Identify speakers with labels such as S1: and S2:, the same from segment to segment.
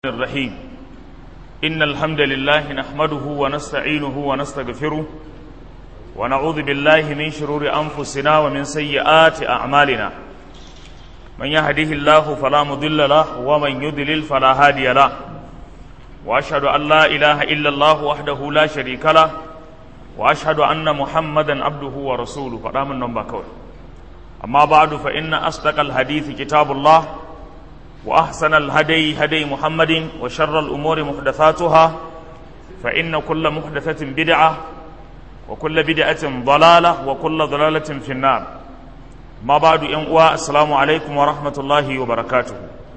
S1: الرحيم إن الحمد لله نحمده ونستعينه ونستغفره ونعوذ بالله من شرور أنفسنا ومن سيئات أعمالنا من يهده الله فلا مضل له ومن يضلل فلا هادي له وأشهد أن لا إله إلا الله وحده لا شريك له وأشهد أن محمدا عبده ورسوله فدام النبا كوي أما بعد فإن أصدق الحديث كتاب الله وأحسن الهدي هدي محمد وشر الأمور محدثاتها فإن كل محدثة بدعة وكل بدعة ضلالة وكل ضلالة في النار ما بعد ينقوى السلام عليكم ورحمة الله وبركاته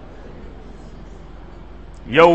S1: يو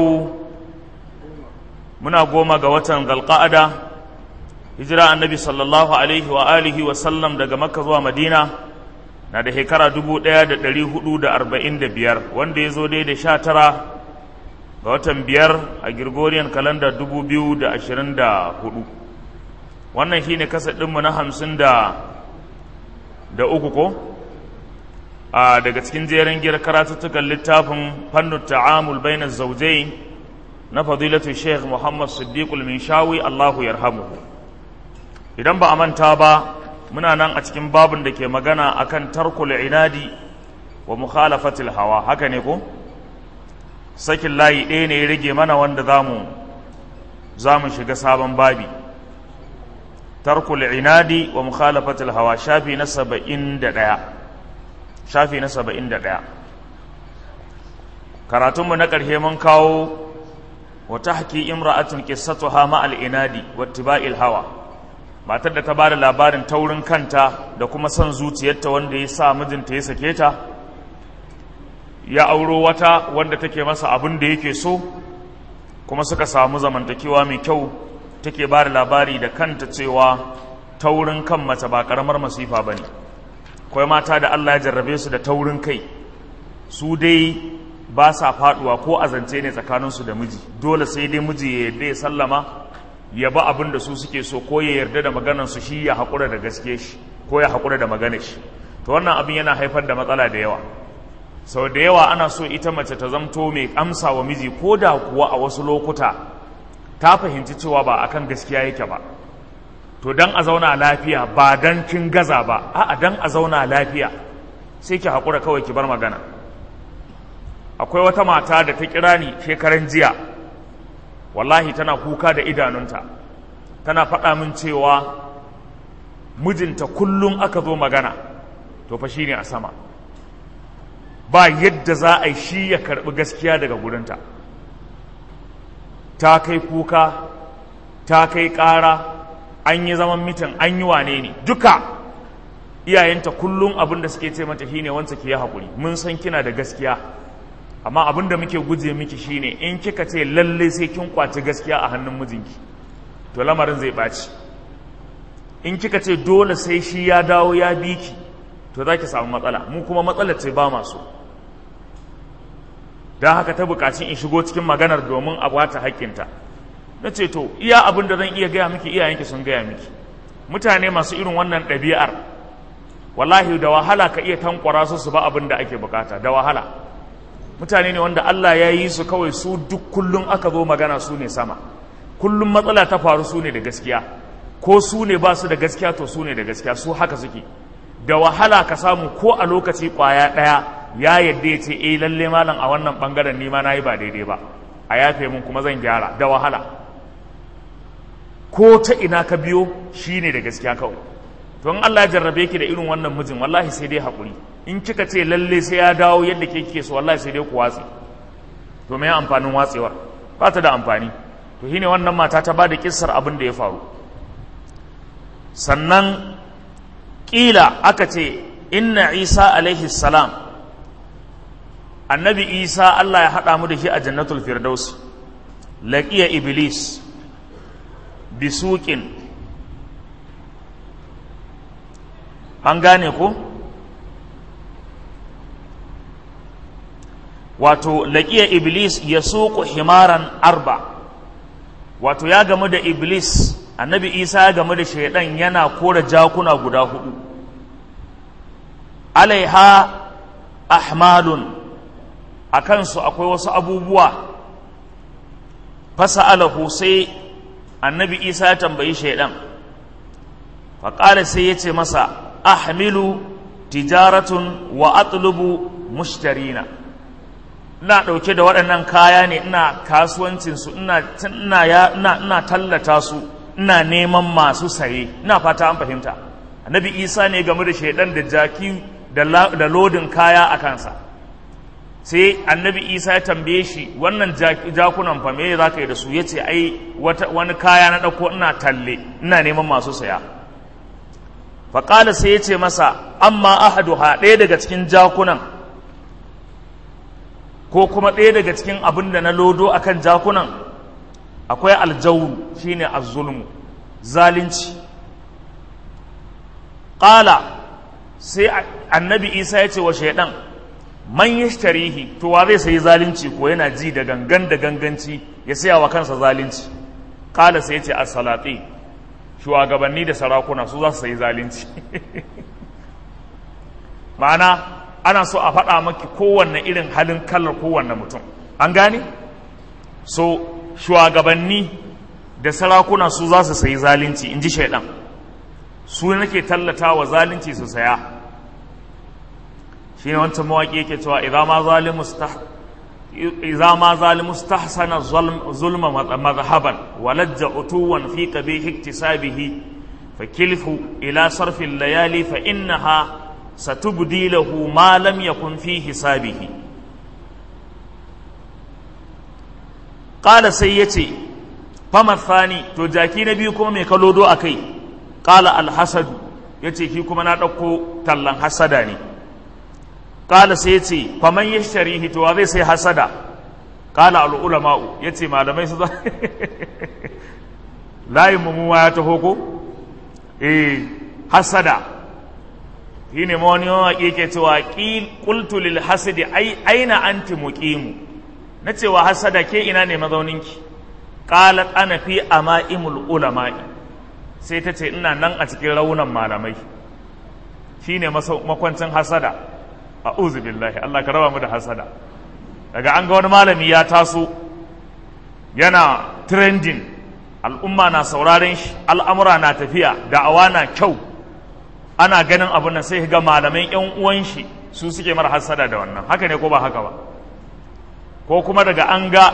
S1: منا قوما قوة ذا hijira annabi sallallahu alaihi wa alihi wa sallam daga makka zuwa madina na da shekara dubu ɗaya da ɗari hudu da arba'in da biyar wanda ya zo dai da sha tara ga watan biyar a Gregorian kalanda dubu biyu da ashirin da hudu wannan shi ne kasa ɗinmu na hamsin da da uku ko a daga cikin jerin giyar karatuttukan littafin fannin ta'amul bainar zaujai na fadilatu sheikh muhammad siddiqul minshawi allahu yarhamuhu idan ba a manta ba muna nan a cikin babin da ke magana akan tarkul inadi wa mukhalafatil hawa haka ne ko sakin layi ɗaya ne ya rage mana wanda zamu zamu shiga sabon babi tarkul inadi wa mukhalafatil hawa shafi na saba'in da ɗaya shafi na saba'in da ɗaya karatunmu na ƙarshe mun kawo wa tahki imra'atun qissatuha ma'al inadi wa tiba'il hawa matar da ta ba da labarin taurin kanta da kuma son zuciyarta wanda ya sa mijinta ya sake ta ya auro wata wanda take masa abin da yake so kuma suka samu zamantakewa mai kyau take ba da labari da kanta cewa taurin kan mace ba karamar masifa ba ne kawai mata da Allah ya jarrabe su da taurin kai su dai ba sa faduwa ko azance ne tsakaninsu da miji dole sai dai miji ya yarda ya sallama ya ba abin da su suke so ko ya yarda da maganar su shi ya haƙura da gaske shi ko ya haƙura da maganar shi to wannan abin yana haifar da matsala da yawa sau da yawa ana so ita mace ta zamto mai amsa wa miji ko da kuwa a wasu lokuta ta fahimci cewa ba akan gaskiya yake ba to dan a zauna lafiya ba dan kin gaza ba a'a dan a zauna lafiya sai ki haƙura kawai ki bar magana akwai wata mata da ta kira ni shekaran jiya wallahi tana kuka da idanunta tana faɗa min cewa mijinta kullum aka zo magana to fa shine a sama ba yadda za a yi shi ya karɓi gaskiya daga gurinta ta kai kuka ta kai ƙara an yi zaman mitin an yi wane ne duka iyayenta kullum abin da suke ce mata shine wancan ki yi haƙuri mun san kina da gaskiya amma abin da muke guje miki shine in kika ce lalle sai kin kwaci gaskiya a hannun mijinki to lamarin zai ɓaci in kika ce dole sai shi ya dawo ya bi ki to za ki samu matsala mu kuma matsalar ce ba masu don haka ta buƙaci in shigo cikin maganar domin a bata haƙƙinta na ce to iya abin da zan iya gaya miki iyayenki sun gaya miki mutane masu irin wannan ɗabi'ar wallahi da wahala ka iya tankwara su su ba abin da ake bukata da wahala mutane ne wanda Allah ya yi su kawai su duk kullum aka zo magana su ne sama kullum matsala ta faru su ne da gaskiya ko su ne ba su da gaskiya to su ne da gaskiya su haka suke da wahala ka samu ko a lokaci kwaya ɗaya ya yadda ya ce eh lalle malam a wannan bangaren ni ma nayi ba daidai ba a yafe mun kuma zan gyara da wahala ko ta ina ka biyo shine da gaskiya kawai to in Allah ya jarrabe ki da irin wannan mijin wallahi sai dai haƙuri in kika ce lalle sai ya dawo yadda ke kike so wallahi sai dai ku watsi to me amfanin watsewar ba ta da amfani to shine wannan mata ta bada kissar abin da ya faru sannan kila aka ce inna isa alaihi salam annabi isa Allah ya haɗa mu da shi a jannatul firdaus laqiya iblis bisuqin an gane ko wato laƙiya iblis ya suku himaran arba wato ya gamu da iblis annabi isa ya gamu da shaidan yana kora jakuna guda hudu alaiha ahmalun a kansu akwai wasu abubuwa fasa'alahu sai annabi isa ya tambayi shaidan faƙala sai ya ce masa ahmilu tijaratun wa atlubu mushtarina ina ɗauke da waɗannan kaya ne ina kasuwancinsu ina, ina, ina tallata su ina neman masu saye ina fata an fahimta annabi isa ne game da shaidan da jaki da lodin kaya a kansa sai annabi isa ya tambaye shi wannan jakunan fa me za ka yi da su ya ce ai wani kaya na ɗauko ina talle ina neman masu saya faƙala sai ya ce masa amma ahaduha ɗaya daga cikin jakunan ko kuma ɗaya daga cikin abin da na lodo akan jakunan akwai aljawru shine azzulmu zalunci ƙala sai annabi isa ya ce wa shaidan man yashtarihi to wa zai sayi zalunci ko yana ji da gangan da ganganci ya saya wa kansa zalunci ƙala sai ya ce as-salati shugabanni da sarakuna su za su sayi zalunci ma'ana ana so a faɗa maki kowanne irin halin kallar kowanne mutum an gane so shugabanni da sarakuna su za su sayi zalunci in ji shaidan su nake tallata wa zalunci su saya shi ne wancan mawaƙi yake cewa idza ma zalimu stahsana zulma madhahaban walajja utuwan fi qabih iktisabihi fakilfu ila sarfi layali fa innaha satubdi lahu ma lam yakun fi hisabihi qala sai yace fama thani to jaki na biyu kuma mai kalodo akai qala alhasadu yace shi kuma na dauko tallan hasada ne qala sai yace faman yashtarihi to zai sai hasada qala al ulama'u yace malamai su layin mu ya taho ko eh hasada shi ne ma wani yawan ke cewa qultu lil hasadi ai aina anti muqimu na cewa hasada ke ina ne mazauninki qalat ana fi ama'imul ulama'i sai ta ce ina nan a cikin raunan malamai shine makwancin hasada a'udhu billahi Allah ka raba mu da hasada daga an ga wani malami ya taso yana trending al'umma na sauraren shi al'amura na tafiya da'awa na kyau ana ganin abin nan sai ga malaman yan uwan shi su suke mara hasada da wannan haka ne ko ba haka ba ko kuma daga an ga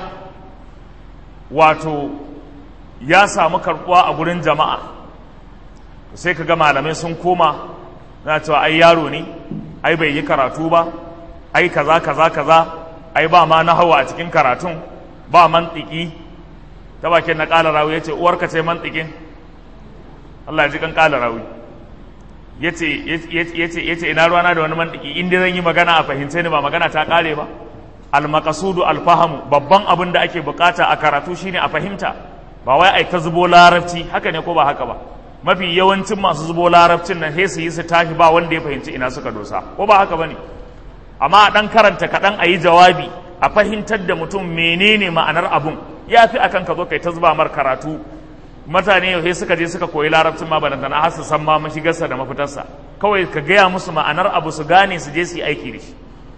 S1: wato ya samu karbuwa a gurin jama'a sai ka ga malamai sun koma na cewa ai yaro ne ai bai yi karatu ba ai kaza kaza kaza ai ba ma na hawa a cikin karatun ba mantiki ta bakin na ƙala rawi ya ce uwarka ce mantikin Allah ya ji kan ƙala rawi ya ce ina ruwana da wani mantiki inda zan yi magana a fahimce ni ba magana ta ƙare ba almakasudu alfahamu babban abin da ake bukata a karatu shine a fahimta ba wai ai ta zubo larabci haka ne ko ba haka ba mafi yawancin masu zubo larabcin nan sai su yi su tashi ba wanda ya fahimci ina suka dosa ko ba haka bane amma a dan karanta kaɗan a yi jawabi a fahimtar da mutum menene ma'anar abun ya fi akan ka zo kai ta zuba mar karatu mutane yau sai suka je suka koyi larabcin ma bana tana har su san ma mashigarsa da mafitarsa kawai ka gaya musu ma'anar abu su gane su je su yi aiki da shi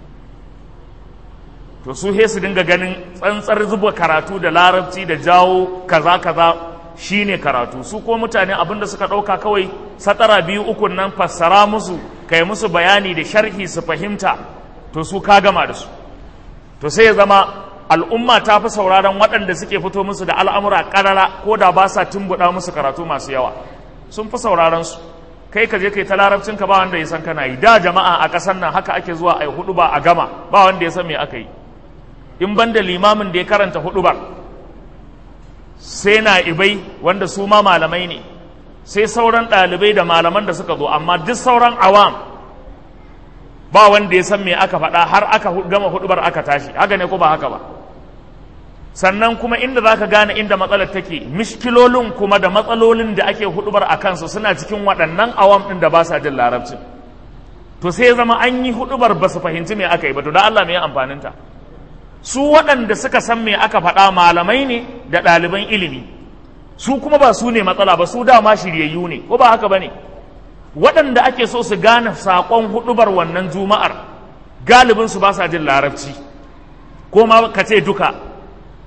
S1: to su he su dinga ganin tsantsar zuba karatu da larabci da jawo kaza kaza shine karatu su ko mutane abin da suka ɗauka kawai satara biyu uku nan fassara musu kai musu bayani da sharhi su fahimta to su ka gama da su to sai ya zama al'umma ta fi sauraron waɗanda suke fito musu da al'amura ƙarara ko da ba sa tumbuɗa musu karatu masu yawa sun fi sauraron su kai ka je kai ta larabcin ka ba wanda ya san kana yi da jama'a a ƙasar nan haka ake zuwa a yi hudu ba a gama ba wanda ya san me aka yi in ban da limamin da ya karanta hudu ba sai na ibai wanda su ma malamai ne sai sauran ɗalibai da malaman da suka zo amma duk sauran awam ba wanda ya san me aka faɗa har aka gama hudubar aka tashi haka ne ko ba haka ba sannan kuma inda za ka gane inda matsalar take mishkilolin kuma da matsalolin da ake hudubar a kansu suna cikin waɗannan awam ɗin da ba sa jin larabcin to sai zama an yi hudubar ba su fahimci me aka yi ba to da Allah me amfaninta su waɗanda suka san me aka faɗa malamai ne da ɗaliban ilimi su kuma ba su ne matsala ba su dama shiryayyu ne ko ba haka ba ne waɗanda ake so su gane saƙon hudubar wannan juma'ar galibin su ba sa jin larabci ko ma ka ce duka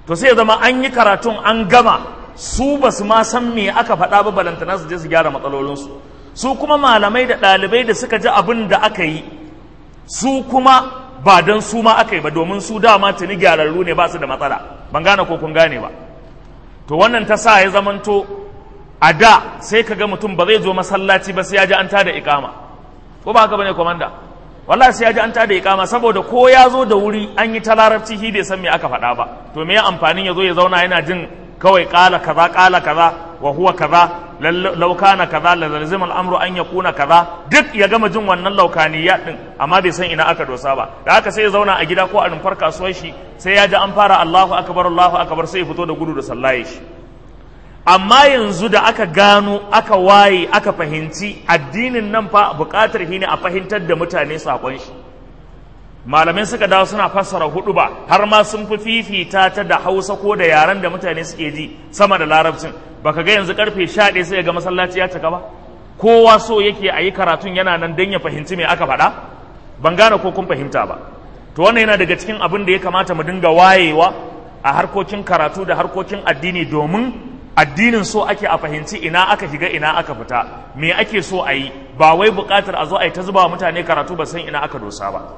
S1: to sai zama an yi karatun an gama su ba su ma san me aka faɗa ba balantana su je su gyara matsalolinsu su kuma malamai da ɗalibai da suka ji abin da aka yi su kuma ba don su ma aka yi ba domin su dama tuni gyararru ne ba su da matsala ban gane ko kun gane ba to wannan ta sa ya zamanto a da sai ka ga mutum ba zai zo masallaci ba sai ya ji an tada ikama ko ba haka bane komanda wallahi sai ya ji an tada ikama saboda ko ya zo da wuri an yi ta larabci shi bai san me aka faɗa ba to me amfanin ya zo ya zauna yana jin kawai kala kaza kala kaza wa huwa kaza law kana kaza la zalzim al-amru an yakuna kaza duk ya gama jin wannan laukaniya din amma bai san ina aka dosa ba da haka sai ya zauna a gida ko a rumfar kasuwar shi sai ya ji an fara Allahu akbar Allahu akbar sai ya fito da gudu da sallaye shi amma yanzu da aka gano aka waye aka fahimci addinin nan fa buƙatar shi ne a fahimtar da mutane sakon shi malamai suka dawo suna fassara hudu ba har ma sun fi fifita ta da hausa ko da yaren da mutane suke ji sama da larabcin baka ga yanzu karfe 11 sai ga masallaci ya cika ba kowa so yake a yi karatun yana nan don ya fahimci me aka faɗa ban gane ko kun fahimta ba to wannan yana daga cikin abin da ya kamata mu dinga wayewa a harkokin karatu da harkokin addini domin addinin so ake a fahimci ina aka shiga ina aka fita me ake so a yi ba wai buƙatar a zo a yi ta zuba wa mutane karatu ba san ina aka dosa ba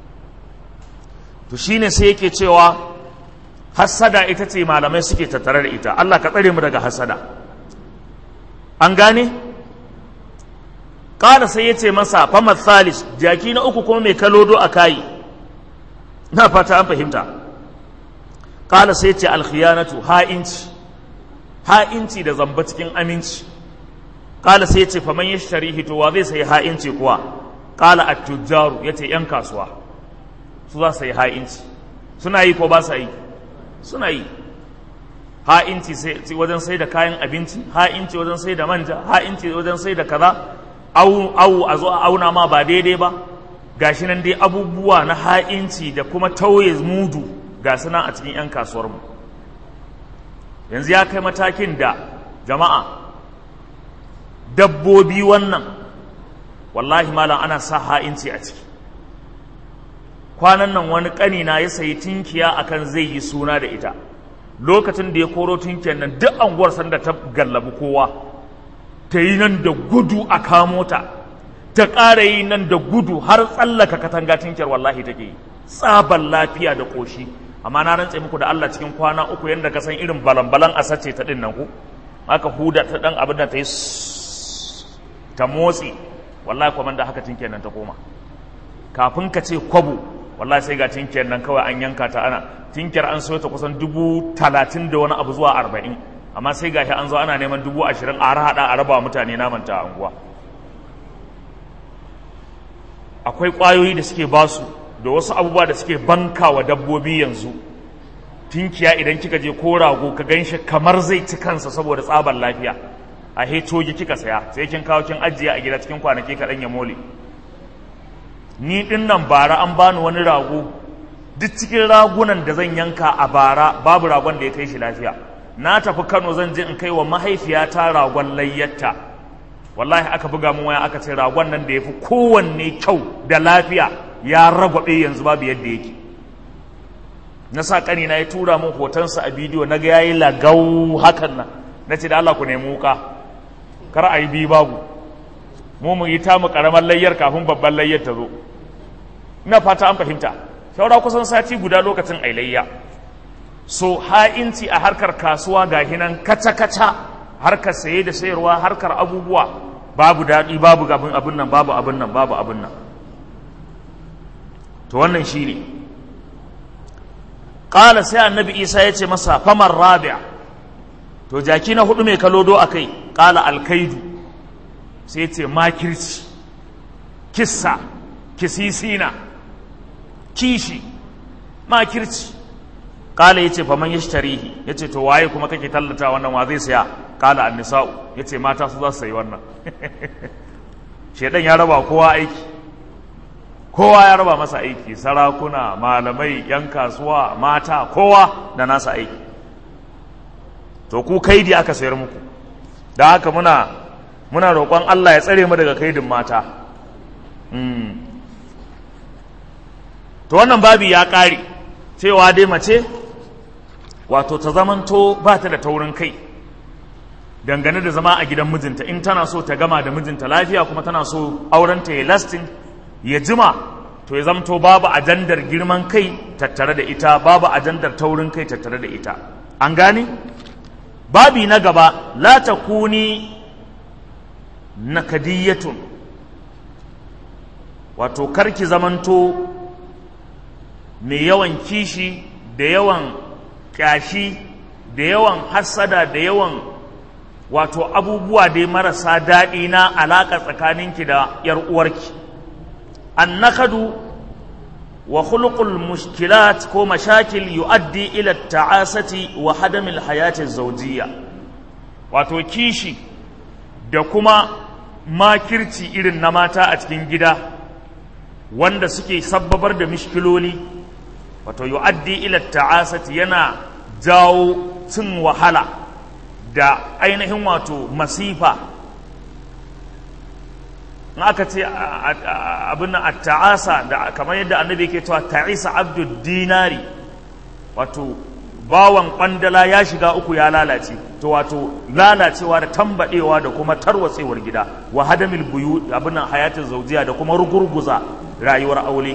S1: to shine sai yake cewa hassada ita ce malamai suke tattare da ita Allah ka tsare mu daga hassada an gane ƙara sai ya ce masa famar salis jaki na uku kuma mai kalodo a kayi na fata an fahimta ƙala sai ce alkhiyanatu ha'inci ha'inci da zamba cikin aminci ƙala sai ce faman ya sharihi to wa zai sayi ha'inci kuwa ƙala a tujjaru ya ce ‘yan kasuwa su za su yi ha'inci suna yi ko ba sa yi suna yi ha'inci wajen sai da kayan abinci ha'inci wajen sai da manja ha'inci wajen sai da kaza au au a zo a auna ma ba daidai ba gashi nan dai abubuwa na ha'inci da kuma tauye mudu ga suna a cikin 'yan kasuwarmu yanzu ya kai matakin da jama'a dabbobi wannan wallahi malam ana sa ha'inci a ciki kwanan nan wani ƙanina ya sayi tinkiya akan zai yi suna da ita lokacin da ya koro tinkiyar nan duk anguwar sanda ta gallabi kowa ta yi nan da gudu a kamo ta ta ƙara yi nan da gudu har tsallaka katanga tinkiyar wallahi take yi tsaban lafiya da ƙoshi amma na rantse muku da Allah cikin kwana uku yadda ka san irin balan-balan a sace ta ɗin nan ku aka huda ta ɗan abin da ta yi ta motsi wallahi kwaman da haka tinkiyar nan ta koma kafin ka ce kwabo wallahi sai ga tinkiyar nan kawai an yanka ta ana tinkiyar an soya ta kusan dubu talatin da wani abu zuwa arba'in amma sai ga shi an zo ana neman dubu ashirin a haɗa a raba mutane naman ta anguwa akwai ƙwayoyi da suke basu da wasu abubuwa da suke banka wa dabbobi yanzu tinkiya idan kika je ko rago ka gan shi kamar zai ci kansa saboda tsabar lafiya a hetoji kika saya sai kin kawo kin ajiye a gida cikin kwanaki kaɗan ya mole ni ɗin nan bara an bani wani rago duk cikin ragunan da zan yanka a bara babu ragon da ya kai shi lafiya na tafi kano zan je in kai wa mahaifiyata ragon layyatta wallahi aka buga mun waya aka ce ragon nan da ya fi kowanne kyau da lafiya ya ragwabe yanzu babu yadda yake na sa ƙani na ya tura min hotonsa a bidiyo na ga ya yi lagau hakan nan na ce da Allah ku nemi wuka kar a yi bi babu mu mu yi tamu ƙaramar layyar kafin babban layyar ta zo ina fata an fahimta shaura kusan sati guda lokacin ailayya so ha'inci a harkar kasuwa ga hinan kaca-kaca harkar saye da sayarwa harkar abubuwa babu daɗi babu abin abin nan babu abin nan babu abin nan to wannan shi ne ƙala sai annabi isa ya ce masa famar rabia to jaki na hudu mai kalodo a kai ƙala alkaidu sai ce makirci kissa kisisina kishi makirci kala ya ce faman ya tarihi ya ce to waye kuma kake tallata wannan wa zai saya kala annisa'u ya ce mata su za su sayi wannan shaidan ya raba kowa aiki kowa ya raba masa aiki sarakuna malamai yan kasuwa mata kowa da nasa aiki to ku kaidi aka sayar muku da haka muna muna roƙon Allah ya tsare mu daga kaidin mata to wannan babi ya ƙare cewa dai mace wato ta zamanto ba ta da taurin kai dangane da zama a gidan mijinta in tana so ta gama da mijinta lafiya kuma tana so aurenta ya lasting ya jima to ya zamto babu ajandar girman kai tattare da ita babu ajandar taurin kai tattare da ita an gane babi na gaba la takuni nakadiyatun wato karki zamanto mai yawan kishi da yawan kyashi da yawan hassada da yawan wato abubuwa dai marasa daɗi na alaƙa tsakaninki da ‘yar uwarki annakadu wa khuluqul mushkilat ko mashakil yu'addi ila ta'asati wa hadamil hayati zawjiyya wato kishi da kuma makirci irin na mata a cikin gida wanda suke sabbabar da mishkiloli wato yu'addi ila ta'asati yana jawo cin wahala da ainihin wato masifa in aka ce abin a ta'asa da kamar yadda annabi ke cewa ta'isa abdul dinari wato bawan kwandala ya shiga uku ya lalace to wato lalacewa da tambadewa da kuma tarwatsewar gida wa hadamil buyu abin hayatin zaujiya da kuma rugurguza rayuwar aure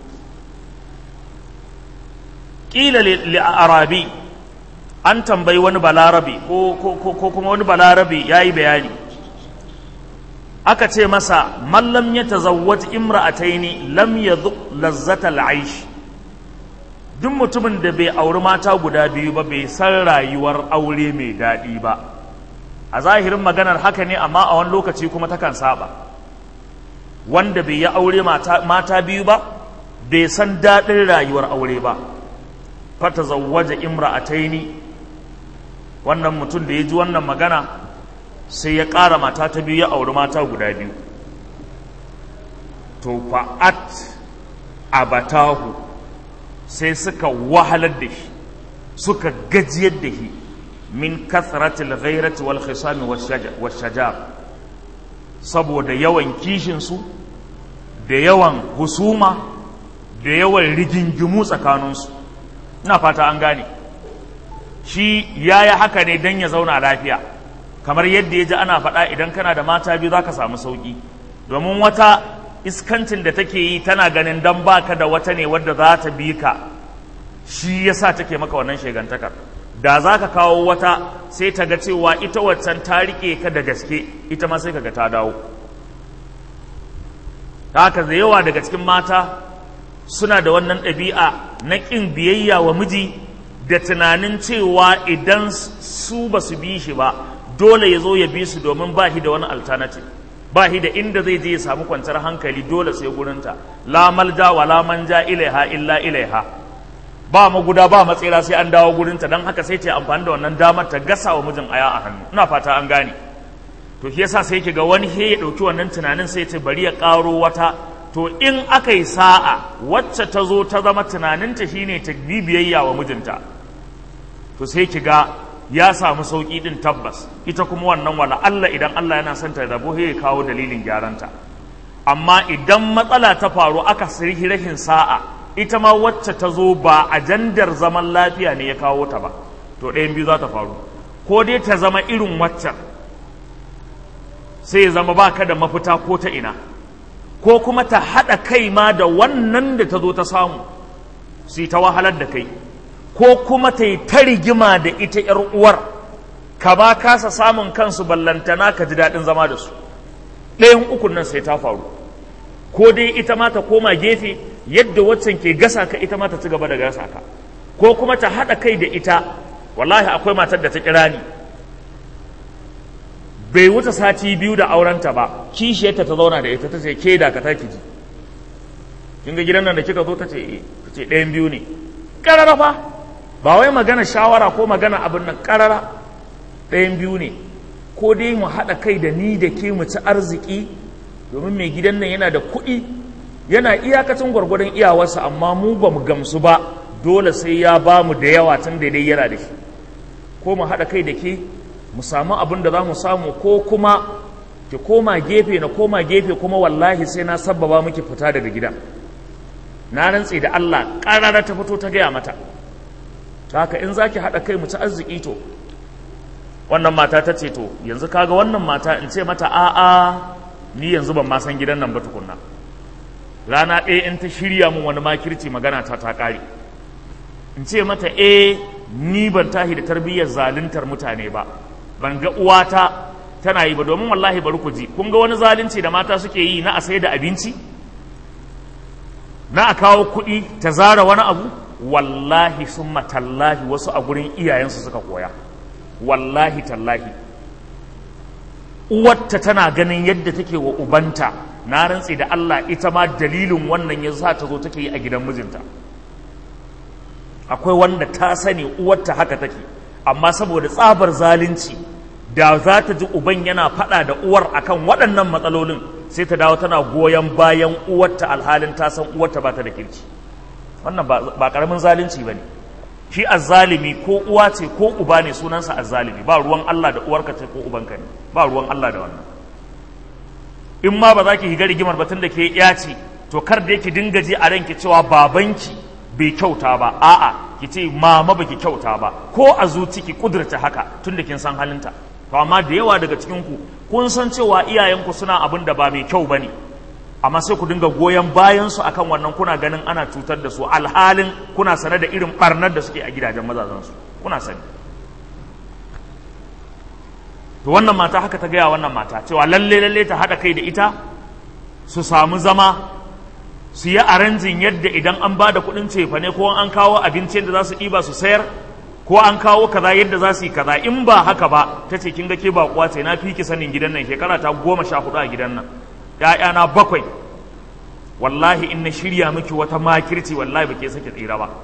S1: ƙila li arabi an tambayi wani balarabi ko kuma wani balarabi ya yi bayani aka ce masa mallam ya tazawwaj imra'ataini lam yadhuq lazzata al'aish duk mutumin da bai auri mata guda biyu ba bai san rayuwar aure mai daɗi ba a zahirin maganar haka ne amma a wani lokaci kuma takan saba wanda bai yi aure mata biyu ba bai san daɗin rayuwar aure ba fata zawwaja imra'ataini wannan mutum da ya ji wannan magana sai ya ƙara mata ta biyu ya auri mata guda biyu to fa'at abatahu sai suka wahalar da shi suka gajiyar da shi min kasratil ghairati wal khisami washajar saboda yawan kishinsu da yawan husuma da yawan rigingimu tsakaninsu ina fata an gane shi ya yi haka ne don ya zauna lafiya kamar yadda ya ji ana faɗa idan kana da mata biyu za ka samu sauƙi domin wata iskancin da take yi tana ganin don baka da wata ne wadda za ta bi ka shi ya sa take maka wannan shegantakar da za ka kawo wata sai ta ga cewa ita waccan ta riƙe ka da gaske ita ma sai ka ga ta dawo ta haka da yawa daga cikin mata suna da wannan ɗabi'a na ƙin biyayya wa miji da tunanin cewa idan su ba su bi shi ba dole ya zo ya bi su domin ba shi da wani alternative ba shi da inda zai je ya samu kwanciyar hankali dole sai gurinta la malja wa la manja ilaiha illa ilaiha ba maguda ba matsira sai an dawo gurinta don haka sai ta amfani da wannan damar ta gasa wa mijin aya a hannu ina fata an gane to shi yasa sai ga wani he ya dauki wannan tunanin sai ta bari ya karo wata to in aka yi sa'a wacce ta zo ta zama tunaninta shine ta bibiyayya wa mijinta to sai ki ga ya samu sauƙi din tabbas ita kuma wannan wala Allah idan Allah yana son ta rabo ya kawo dalilin gyaranta amma idan matsala ta faru aka sirhi rashin sa'a ita ma wacce ta zo ba ajandar zaman lafiya ne ya kawo ta ba to ɗayan biyu za ta faru ko dai ta zama irin waccan sai ya zama baka da mafita ko ta ina ko kuma ta haɗa kai ma da wannan da ta zo ta samu sai ta wahalar da kai ko kuma ta yi ta rigima da ita ‘yar uwar ka ba kasa samun kansu ballantana ka ji daɗin zama da su ɗayan ukun nan sai ta faru ko dai ita ma ta koma gefe yadda waccan ke gasa ka ita ma ta ci gaba da gasa ka ko kuma ta haɗa kai da ita wallahi akwai matar da ta kira ni bai wuce sati biyu da aurenta ba kishiyarta ta zauna da ita ta ce ke da ka taki ji kin ga gidan nan da kika zo ta ce ce ɗayan biyu ne ƙarara fa ba wai magana shawara ko magana abin nan ƙarara ɗayan biyu ne ko dai mu haɗa kai da ni da ke mu ci arziki domin mai gidan nan yana da kuɗi yana iyakacin gwargwadon iyawarsa amma mu ba mu gamsu ba dole sai ya ba mu da yawa tun da dai yana da shi ko mu haɗa kai da ke mu samu abin da za mu samu ko kuma ki koma gefe na koma gefe kuma wallahi sai na sabbaba miki fita daga gidan na rantse da Allah ƙarara ta fito ta gaya mata ta haka in zaki haɗa kai mu ci arziki to wannan mata ta ce to yanzu kaga wannan mata in ce mata a'a ni yanzu ban ma san gidan nan ba tukunna rana ɗaya in ta shirya mun wani makirci magana ta ta ƙare in ce mata eh ni ban tahi da tarbiyyar zaluntar mutane ba ban ga uwata tana yi ba domin wallahi bari ku ji kun ga wani zalunci da mata suke yi na a sai da abinci na a kawo kuɗi ta zara wani abu wallahi sun tallahi wasu a gurin iyayensu suka koya wallahi tallahi uwarta tana ganin yadda take wa ubanta na rantse da Allah ita ma dalilin wannan ya sa ta zo take yi a gidan mijinta akwai wanda ta sani uwarta haka take amma saboda tsabar zalunci da za ta ji uban yana faɗa da uwar akan waɗannan matsalolin sai ta dawo tana goyon bayan uwarta alhalin ta san uwarta ba ta da kirki wannan ba ƙaramin zalunci ba ne shi azzalimi ko uwa ce ko uba ne sunansa azzalimi ba ruwan Allah da uwarka ce ko ubanka ne ba ruwan Allah da wannan in ma ba za ki higa rigimar batun da ke ya ce to kar da yake dinga ji a ranki cewa babanki bai kyauta ba a'a ki ce mama baki kyauta ba ko a zuci ki kudurta haka tun da kin san halinta to amma da yawa daga cikin ku kun san cewa iyayenku suna abin da ba mai kyau bane amma sai ku dinga goyon bayan su akan wannan kuna ganin ana cutar da su alhalin kuna sane da irin barnar da suke a gidajen mazazan su kuna sani to wannan mata haka ta gaya wannan mata cewa lalle lalle ta haɗa kai da ita su samu zama su yi aranjin yadda idan an ba da kuɗin cefane ko an kawo abinci yadda za su ɗiba su sayar ko an kawo kaza yadda za su yi kaza in ba haka ba ta ce kin ga ke baƙuwa ce na fi ki sanin gidan nan shekara ta goma sha hudu a gidan nan ‘ya'yana bakwai wallahi in na shirya miki wata makirci wallahi ba ke sake tsira ba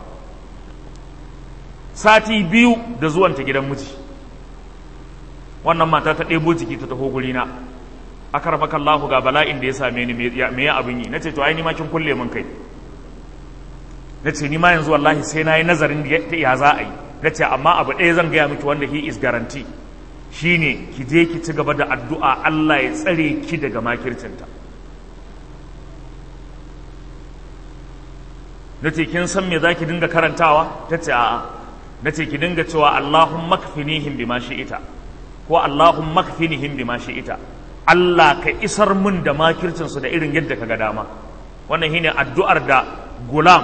S1: sati biyu da zuwanta gidan miji wannan mata ta ɗebo jiki ta taho gurina akar makallahu ga bala'in da ya same ni me ya abin yi nace to ai ni ma kin kulle min kai nace ni ma yanzu wallahi sai na yi nazarin ta ya za a yi nace amma abu ɗaya zan gaya miki wanda he is guarantee shine ki je ki ci gaba da addu'a Allah ya tsare ki daga makircinta nace kin san me zaki dinga karantawa tace a'a nace ki dinga cewa Allahumma kfinihim bima shi'ita ko Allahumma kfinihim bima shi'ita Allah ka isar mun da makircinsu da irin yadda ka ga dama wannan shine addu'ar da gulam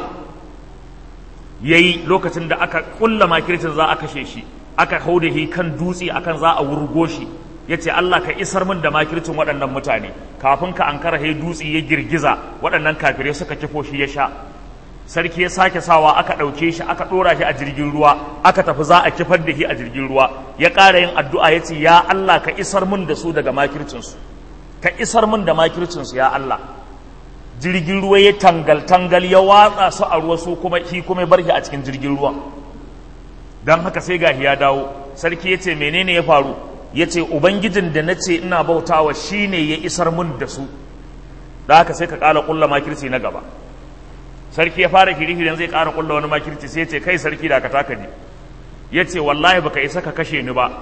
S1: yayi lokacin da aka kulla makircin za a kashe shi aka hau da shi kan dutse akan za a wurgo shi yace Allah ka isar mun da makircin waɗannan mutane kafin ka ankara he dutse ya girgiza waɗannan kafirai suka kifo shi ya sha sarki ya sake sawa aka ɗauke shi aka ɗora shi a jirgin ruwa aka tafi za a kifar da shi a jirgin ruwa ya ƙara yin addu'a ya ce ya Allah ka isar mun da su daga makircinsu ka isar mun da makircinsu ya Allah jirgin ruwa ya tangal tangal ya watsa su a ruwa su kuma shi kuma ya bar shi a cikin jirgin ruwa don haka sai gahi ya dawo sarki ya ce menene ya faru ya ce ubangijin da na ce ina bautawa shine ya isar mun da su da haka sai ka ƙala ƙulla makirci na gaba sarki ya fara kiri-kirin zai ƙara ƙulla wani makirci sai ce kai sarki da ka taka ji ya ce wallahi baka isa ka kashe ni ba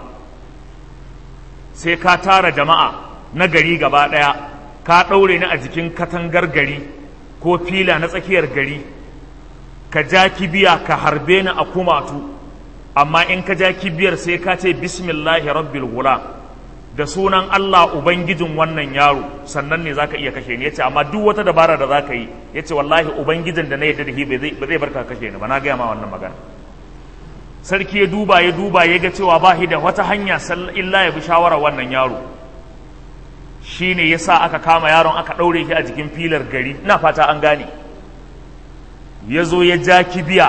S1: sai ka tara jama'a na gari gaba ɗaya ka ɗaure ni a jikin katangar gari ko fila na tsakiyar gari ka ja kibiya ka harbe ni a kumatu amma in ka ja kibiyar sai ka ce bismillahi rabbil gula da sunan Allah Ubangijin wannan yaro sannan ne zaka iya kashe ni yace amma duk wata dabara da zaka yi yace wallahi Ubangijin da na yadda da shi ba zai barka kashe ni ba na gaya ma wannan magana sarki ya duba ya duba ya ga cewa ba shi da wata hanya illa ya bi shawara wannan yaro shine yasa aka kama yaron aka ɗaure shi a jikin filar gari ina fata an gane ya zo ya ja kibiya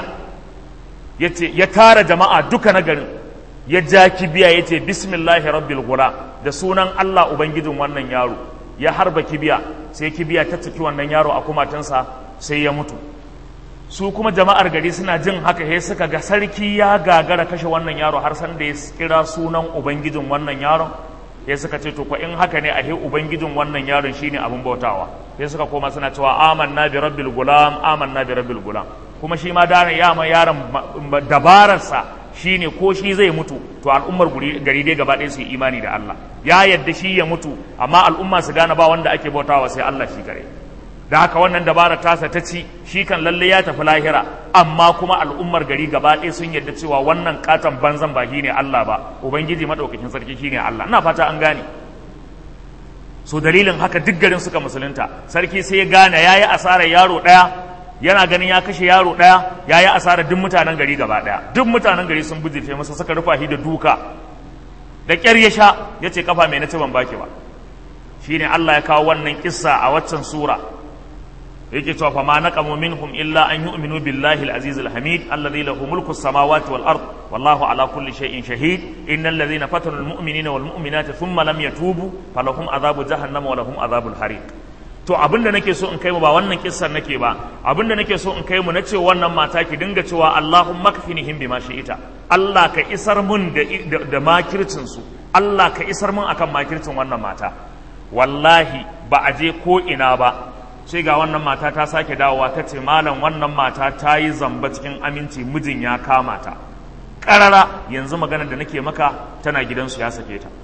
S1: ya tara jama'a duka na garin ya ja kibiya ya ce bismillahi rabbil gula da sunan Allah Ubangijin wannan yaro ya harba kibiya sai kibiya ta ciki wannan yaro a kumatinsa sai ya mutu su kuma jama'ar gari suna jin haka sai suka ga sarki ya gagara kashe wannan yaro har san da ya kira sunan Ubangijin wannan yaron sai suka ce to ko in haka ne ahe Ubangijin wannan yaron shine abin bautawa sai suka koma suna cewa amanna bi rabbil gulam amanna bi rabbil gulam kuma shi ma da yama yaron dabararsa shine ko shi zai mutu to al'ummar gari dai gaba ɗaya su yi imani da Allah ya yadda shi ya mutu amma al'umma su gane ba wanda ake bautawa sai Allah shi kare da haka wannan dabara tasa ta ci shi kan lalle ya tafi lahira amma kuma al'ummar gari gaba ɗaya sun yarda cewa wannan katon banzan ba shi ne Allah ba ubangiji madaukakin sarki shi ne Allah ina fata an gane so dalilin haka duk garin suka musulunta sarki sai ya gane yayi asarar yaro ɗaya yana ganin ya kashe yaro ɗaya yayi asarar duk mutanen gari gaba ɗaya duk mutanen gari sun bujirce masa suka rufa shi da duka da ƙyar ya sha ya ce kafa mai na ci ban baki ba shine Allah ya kawo wannan kissa a waccan sura yake cewa fa ma naqamu minhum illa an yu'minu billahi al-aziz al-hamid alladhi lahu mulku as-samawati wal ard wallahu ala kulli shay'in shahid innal ladhina fatanu al-mu'minina wal mu'minati thumma lam yatubu falahum adhabu jahannam wa lahum adhabul hariq to abinda nake so in kai mu ba wannan kissar nake ba abinda nake so in kai mu na ce wannan mata ki dinga cewa Allahumma kfinihim bima shi'ita Allah ka isar mun da da makircin su Allah ka isar mun akan makircin wannan mata wallahi ba a je ko ina ba sai ga wannan mata ta sake dawowa ta ce malam wannan mata ta yi zamba cikin aminci mijin ya kama ta ƙarara yanzu magana da nake maka tana gidansu ya sake ta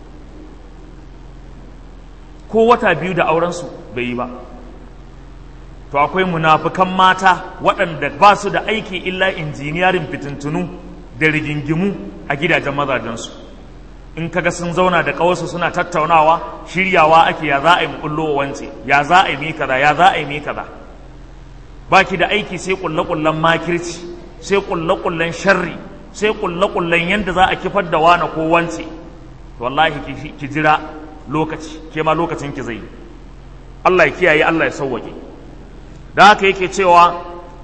S1: ko wata biyu da aurensu bai yi ba to akwai munafukan mata waɗanda ba su da aiki illa injiniyarin fitintunu da rigingimu a gidajen mazajensu in kaga sun zauna da kawarsu suna tattaunawa shiryawa ake ya za a yi kullo wance ya za a yi mi kaza ya za a yi mi kaza baki da aiki sai kulle kullen makirci sai kulle kullen sharri sai kulle kullen yanda za a kifar da wani ko wance wallahi ki jira lokaci ke ma lokacin ki zai Allah ya kiyaye Allah ya sauwake da haka yake cewa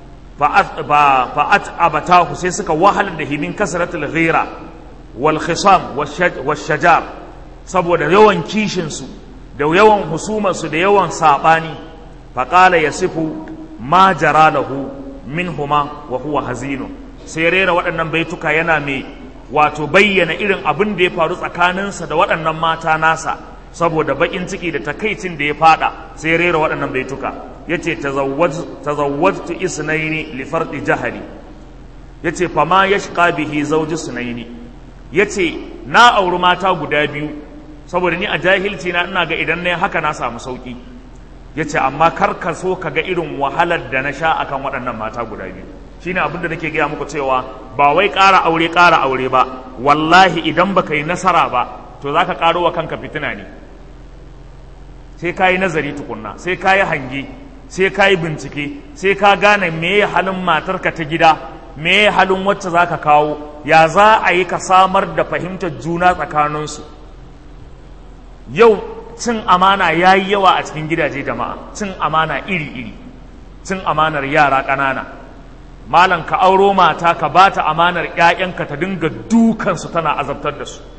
S1: fa'at abatahu sai suka wahalar da himin kasratul ghira wal khisam wal shajar saboda yawan kishinsu da yawan husumarsu da yawan saɓani faƙala ya sifu ma jara lahu min huma wa huwa hazinu sai rera waɗannan baituka yana mai wato bayyana irin abin da ya faru tsakaninsa da waɗannan mata nasa saboda baƙin ciki da takaicin da ya fada sai rera waɗannan baituka yace tazawwajtu isnaini li fardi jahali yace fama yashqa bihi zawji sunaini ya ce na auri mata guda biyu saboda ni a jahilci na ina ga idan na haka na samu sauki ya ce amma kar ka so ka ga irin wahalar da na sha akan waɗannan mata guda biyu shine abin da nake gaya muku cewa ba wai ƙara aure ƙara aure ba wallahi idan baka yi nasara ba to za ka ƙaro wa kanka fitina ne sai ka yi nazari tukunna sai ka yi hange sai ka yi bincike sai ka gane me halin matarka ta gida me halin wacce za ka kawo ya za a yi ka samar da fahimtar juna tsakaninsu yau cin amana ya yi yawa a cikin gidaje jama'a cin amana iri-iri cin amanar yara ƙanana malam ka auro mata ka ba ta amanar 'ya'yanka ta dinga dukansu tana azabtar da su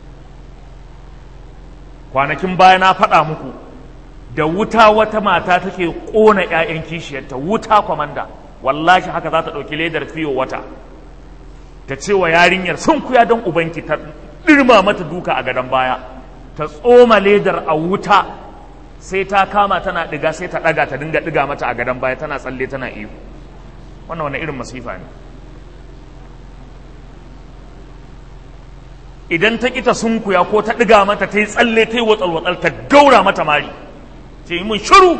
S1: kwanakin baya na faɗa muku da wuta wata mata take ƙona 'ya'yan kishiyarta wuta kwamanda wallahi haka za ta ɗauki ledar fiyo wata ta ce wa yarinyar sun kuya don ubanki ta ɗirma mata duka a gadon baya ta tsoma ledar a wuta sai ta kama tana ɗiga sai ta ɗaga ta dinga ɗiga mata a gadon baya tana tsalle tana iyo wannan wani irin masifa ne idan ta ƙi ta sunkuya ko ta ɗiga mata ta yi tsalle ta yi watsal-watsal ta gaura mata mari ce yi mun shiru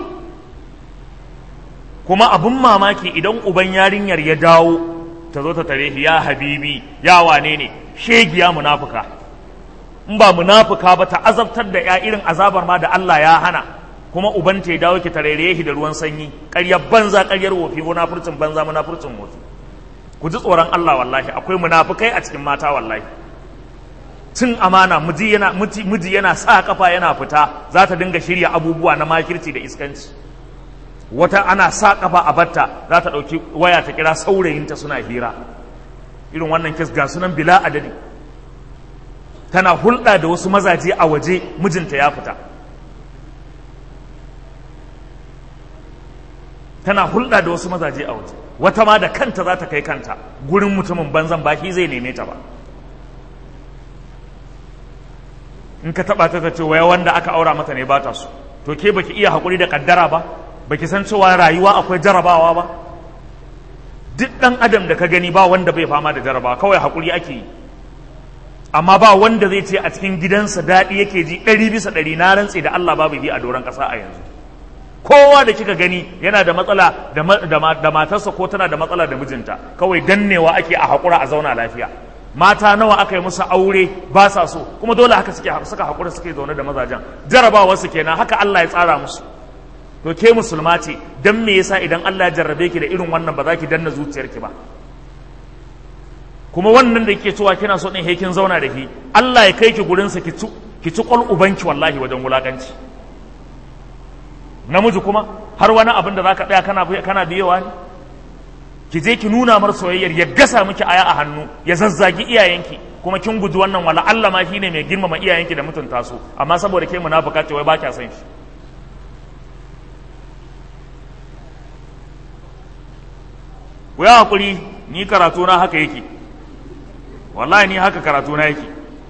S1: kuma abin mamaki idan uban yarinyar ya dawo ta zo ta tare shi ya habibi ya wane ne shegiya munafuka in ba munafuka ba ta azabtar da ya irin azabar ma da Allah ya hana kuma uban ta ya dawo ki tarere shi da ruwan sanyi ƙaryar banza ƙaryar wofi munafurcin banza munafurcin wofi ku ji tsoron Allah wallahi akwai munafukai a cikin mata wallahi cin amana miji yana miji yana sa kafa yana fita za ta dinga shirya abubuwa na makirci da iskanci wata ana sa kafa a batta za ta ɗauki waya ta kira saurayinta suna hira irin wannan kes ga sunan bila adadi tana hulɗa da wasu mazaje a waje mijinta ya fita tana hulɗa da wasu mazaje a waje wata ma da kanta za ta kai kanta gurin mutumin banzan baki zai neme ta ba in ka taɓa ta ce waya wanda aka aura mata ne ba ta so to ke baki iya haƙuri da ƙaddara ba baki san cewa rayuwa akwai jarabawa ba duk ɗan adam da ka gani ba wanda bai fama da jarabawa kawai haƙuri ake yi amma ba wanda zai ce a cikin gidansa daɗi yake ji ɗari bisa ɗari na rantse da Allah babu yi a doron ƙasa a yanzu kowa da kika gani yana da matsala da matarsa ko tana da matsala da mijinta kawai dannewa ake a haƙura a zauna lafiya mata nawa aka yi musu aure ba sa so kuma dole haka suke suka haƙura suke zaune da mazajen jarabawa su kenan haka Allah ya tsara musu to ke musulma ce dan me yasa idan Allah ya jarrabe ki da irin wannan ba za ki danna zuciyarki ba kuma wannan da kike cewa kina so din he kin zauna da ki Allah ya kai ki gurin sa ki ci ki ci kwal ubanki wallahi wajen wulakanci namiji kuma har wani abin da zaka tsaya kana kana biyewa ne ki je ki nuna mar soyayyar ya gasa miki aya a hannu ya zazzagi iyayenki kuma kin guji wannan wala Allah ma shine mai girmama iyayenki da mutunta su amma saboda ke munafika ce wai ba kya san shi ku yi hakuri ni karatu na haka yake wallahi ni haka karatu na yake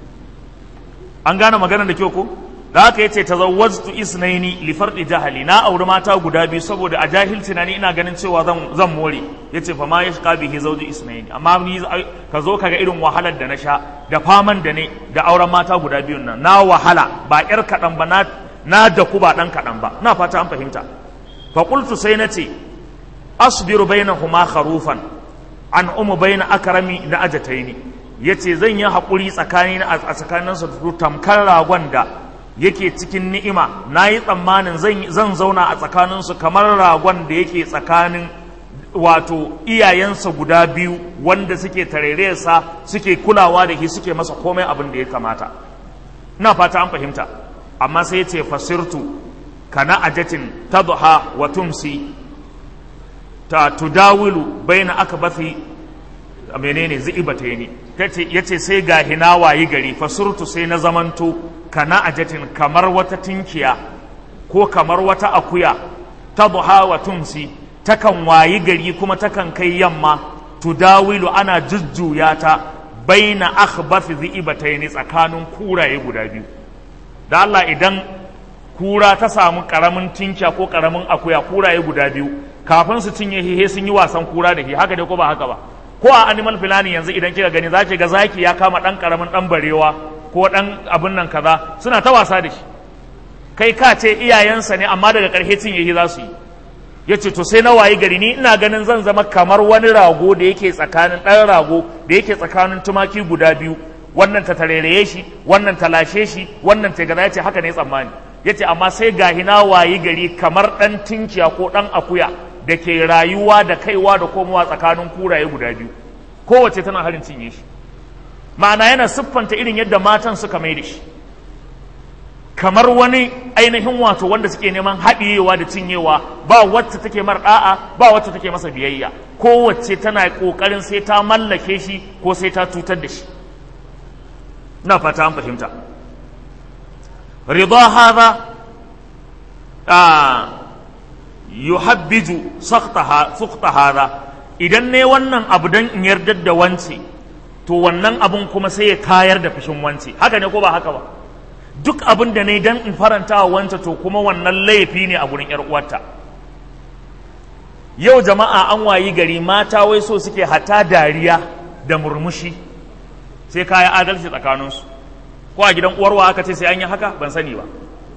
S1: an gane maganar da kyau ko da haka yace tazawwajtu isnaini li fardi jahali na auri mata guda biyu saboda a jahilci na ni ina ganin cewa zan zan more yace fa ma yashqa bihi zawju isnaini amma ni ka zo kaga irin wahalar da na sha da faman da ne da auren mata guda biyun nan na wahala ba yar kadan ba na na da ku ba dan kadan ba na fata an fahimta fa qultu sai nace asbiru bainahuma kharufan an umu baina akrami na ajataini yace zan yi hakuri tsakani a tsakaninsu tamkar ragon da yake cikin ni'ima na yi tsammanin zan zauna a tsakaninsu kamar ragon da yake tsakanin wato iyayensa guda biyu wanda suke tareresa suke kulawa da shi suke masa komai abin da ya kamata ina fata an fahimta amma sai ce fasirtu kana ajatin tadha wa tumsi ta tudawilu baina akbathi menene zi'ibataini tace yace sai ga hina wayi gari fasurtu sai na zamanto kana ajatin kamar wata tinkiya ko kamar wata akuya tadha wa tumsi takan wayi gari kuma takan kai yamma tudawilu ana jujjuya ta baina akhbath dhi'ibatayn tsakanin kuraye guda biyu da Allah idan kura ta samu karamin tinkiya ko karamin akuya kuraye guda biyu kafin su cinye hihe sun yi wasan kura da shi haka dai ko ba haka ba ko a animal filani yanzu idan kika gani za ga zaki ya kama dan karamin dan barewa ko dan abin nan kaza suna ta wasa da shi kai ka ce iyayensa ne amma daga ƙarshe cinye shi za su yi ya ce to sai na wayi gari ni ina ganin zan zama kamar wani rago da yake tsakanin ɗan rago da yake tsakanin tumaki guda biyu wannan ta tareraye shi wannan ta lashe shi wannan ta gaza ya ce haka ne tsammani ya ce amma sai gahi na wayi gari kamar ɗan tinkiya ko ɗan akuya da ke rayuwa da kaiwa da komowa tsakanin kuraye guda biyu kowace tana harin cinye shi ma'ana yana siffanta irin yadda matan suka mai da shi kamar wani ainihin wato wanda suke neman haɗiyewa da cinyewa ba wacce take mar ɗa'a ba wacce take masa biyayya kowace tana ƙoƙarin sai ta mallake shi ko sai ta cutar da shi na fata an fahimta rida hadha yuhabbiju sukta hadha idan ne wannan abu dan in yardar da wance to wannan abun kuma sai ya kayar da fushin wance haka ne ko ba haka ba duk abin da ne dan in faranta wa wance to kuma wannan laifi ne a gurin yar uwarta yau jama'a an wayi gari mata wai so suke hata dariya da murmushi sai kaya adalci tsakaninsu ko a gidan uwarwa aka ce sai an yi haka ban sani ba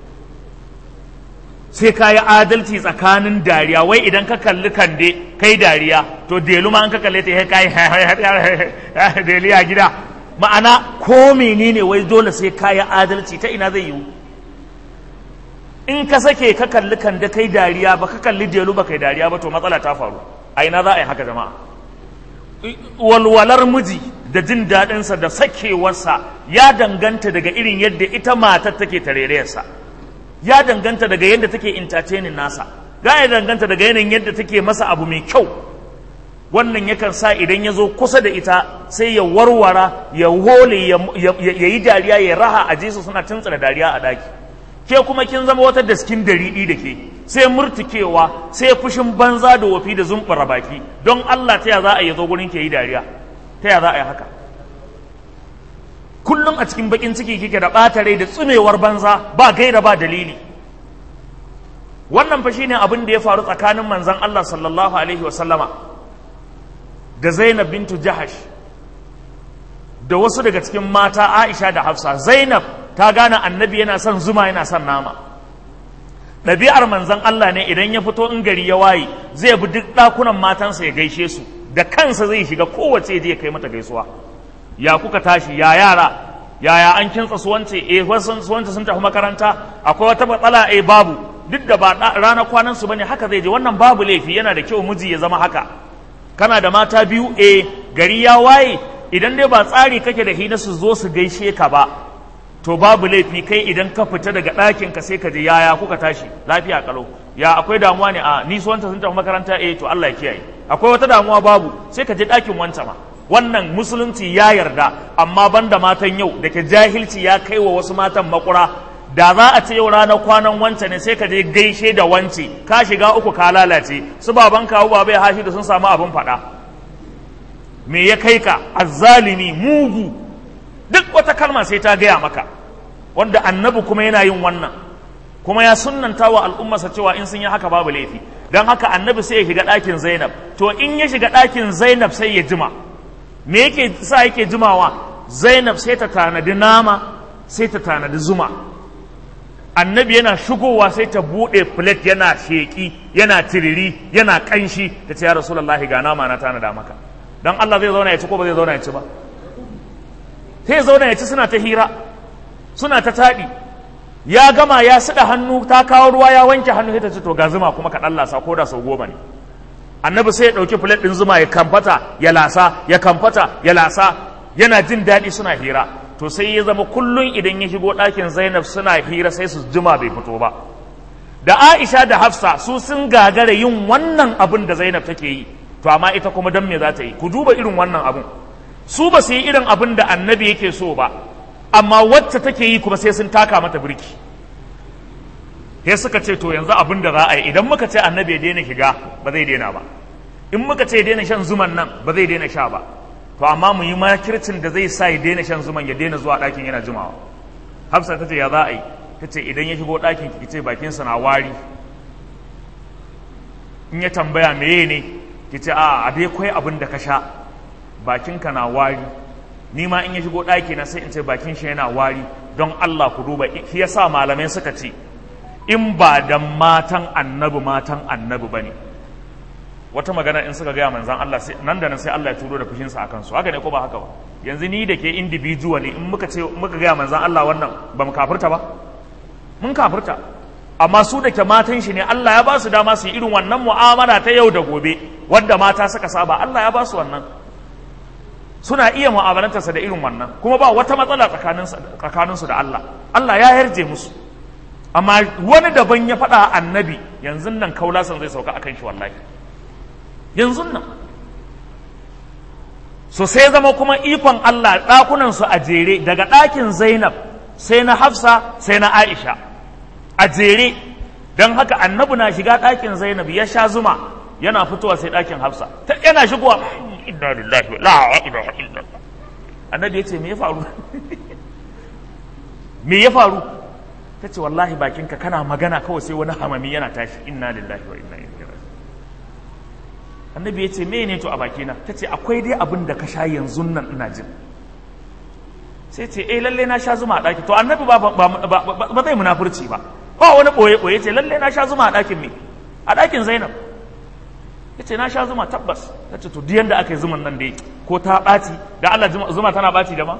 S1: sai ka yi adalci tsakanin dariya wai idan ka kalli kande kai dariya to delu ma an ka kalle ta kai deliya gida ma'ana ko menene wai dole sai ka yi adalci ta ina zai yiwu in ka sake ka kalli kande kai dariya ba ka kalli delu ba kai dariya ba to matsala ta faru a ina za a yi haka jama'a walwalar miji da jin daɗinsa da sakewarsa ya danganta daga irin yadda ita matar take tarerayarsa ya danganta daga yadda take entertaining nasa ga ya danganta daga yanayin yadda take masa abu mai kyau wannan yakan sa idan ya zo kusa da ita sai ya warwara ya hole ya yi dariya ya raha a jesu suna tuntsira dariya a daki ke kuma kin zama wata daskin dariɗi da ke sai murtukewa sai fushin banza da wafi da zumbura baki don Allah ta ya za a yi zo gurin ke yi dariya ta ya za a yi haka kullum a cikin bakin ciki kike da ɓata rai da tsumewar banza ba gaira ba dalili wannan fa shine abin da ya faru tsakanin manzon Allah sallallahu alaihi wa sallama da Zainab bintu Jahash da wasu daga cikin mata Aisha da Hafsa Zainab ta gane annabi yana son zuma yana son nama ɗabi'ar manzon Allah ne idan ya fito in gari ya waye zai bi duk ɗakunan matansa ya gaishe su da kansa zai shiga kowace je kai mata gaisuwa ya kuka tashi ya yara yaya an kintsa su wance eh wasu su wance sun tafi makaranta akwai wata matsala eh babu duk da ba ranar kwanan su bane haka zai je wannan babu laifi yana da kyau miji ya zama haka kana da mata biyu eh gari ya waye idan dai ba tsari kake da hina su zo su gaishe ka ba to babu laifi kai idan ka fita daga ɗakin ka sai ka je yaya kuka tashi lafiya kalau ya akwai damuwa ne a ni su wanta sun tafi makaranta eh to Allah ya kiyaye akwai wata damuwa babu sai ka je ɗakin wanta ma wannan musulunci ya yarda amma banda matan yau da ke jahilci ya kai wa wasu matan makura da za a ce yau ranar kwanan wance ne sai ka je gaishe da wance ka shiga uku ka lalace su baban kawo baba ya hashi da sun samu abin faɗa me ya kai ka azzalimi mugu duk wata kalma sai ta gaya maka wanda annabi kuma yana yin wannan kuma ya sunnanta wa al'ummarsa cewa in sun yi haka babu laifi don haka annabi sai ya shiga ɗakin zainab to in ya shiga ɗakin zainab sai ya jima me yake sa yake jimawa zainab sai ta tanadi nama sai ta tanadi zuma annabi yana shigowa sai ta buɗe plate yana sheƙi yana tiriri yana ƙanshi ta ce ya rasulullahi ga nama na tanada maka don Allah zai zauna ya ci ko ba zai zauna ya ci ba sai zauna ya ci suna ta hira suna ta taɗi ya gama ya siɗa hannu ta kawo ruwa ya wanke hannu sai ta ce to ga zuma kuma ka ɗan lasa ko da sau goma ne annabi sai ya ɗauki filet ɗin zuma ya kamfata ya lasa ya kamfata ya lasa yana jin daɗi suna hira to sai ya zama kullum idan ya shigo ɗakin zainab suna hira sai su jima bai fito ba da aisha da hafsa su sun gagara yin wannan abin da zainab take yi to amma ita kuma don me za ta yi ku duba irin wannan abin su ba su yi irin abin da annabi yake so ba amma wacce take yi kuma sai sun taka mata birki sai suka ce to yanzu abin da za a yi idan muka ce annabi ya daina shiga ba zai daina ba in muka ce ya daina shan zuman nan ba zai daina sha ba to amma mu yi makircin da zai sa ya daina shan zuman ya daina zuwa ɗakin yana jimawa hafsa ta ce ya za a yi ta ce idan ya shigo ɗakin ki ce bakinsa na wari in ya tambaya meye ne ki ce a a dai kwai abin da ka sha bakinka na wari ni ma in ya shigo ɗaki na sai in ce bakin shi yana wari don Allah ku duba shi yasa malamai suka ce in ba da matan annabi matan annabi ba ne wata magana in suka gaya manzan Allah nan da nan sai Allah ya turo da fushinsa a kansu haka ne ko ba haka ba yanzu ni da ke individually in muka ce muka gaya manzan Allah wannan ba mu kafirta ba mun kafirta amma su da ke matan shi ne Allah ya ba su dama su yi irin wannan mu'amala ta yau da gobe wadda mata suka saba Allah ya ba su wannan suna iya mu'amalantarsa da irin wannan kuma ba wata matsala tsakaninsu da Allah Allah ya yarje musu amma wani daban ya faɗa annabi yanzu nan kaulasan zai sauka akan shi wallahi yanzu nan so sai zama kuma ikon Allah ɗakunan su a jere daga ɗakin Zainab sai na Hafsa sai na Aisha a jere don haka annabi na shiga ɗakin Zainab ya sha zuma yana fitowa sai ɗakin Hafsa ta yana shigowa inna lillahi la ilaha illallah annabi ya ce me ya faru me ya faru ta ce wallahi bakinka kana magana kawai sai wani hamami yana tashi inna lillahi wa inna ilaihi raji'un annabi ya ce me ne to a bakina ta ce akwai dai abin da ka sha yanzu nan ina jin sai ce eh lalle na sha zuma a ɗaki to annabi ba ba zai munafurci ba ba wani ɓoye ɓoye ce lalle na sha zuma a ɗakin me a ɗakin zainab ya ce na sha zuma tabbas ta ce to diyan da aka yi zuman nan dai ko ta ɓaci da Allah zuma tana ɓaci da ma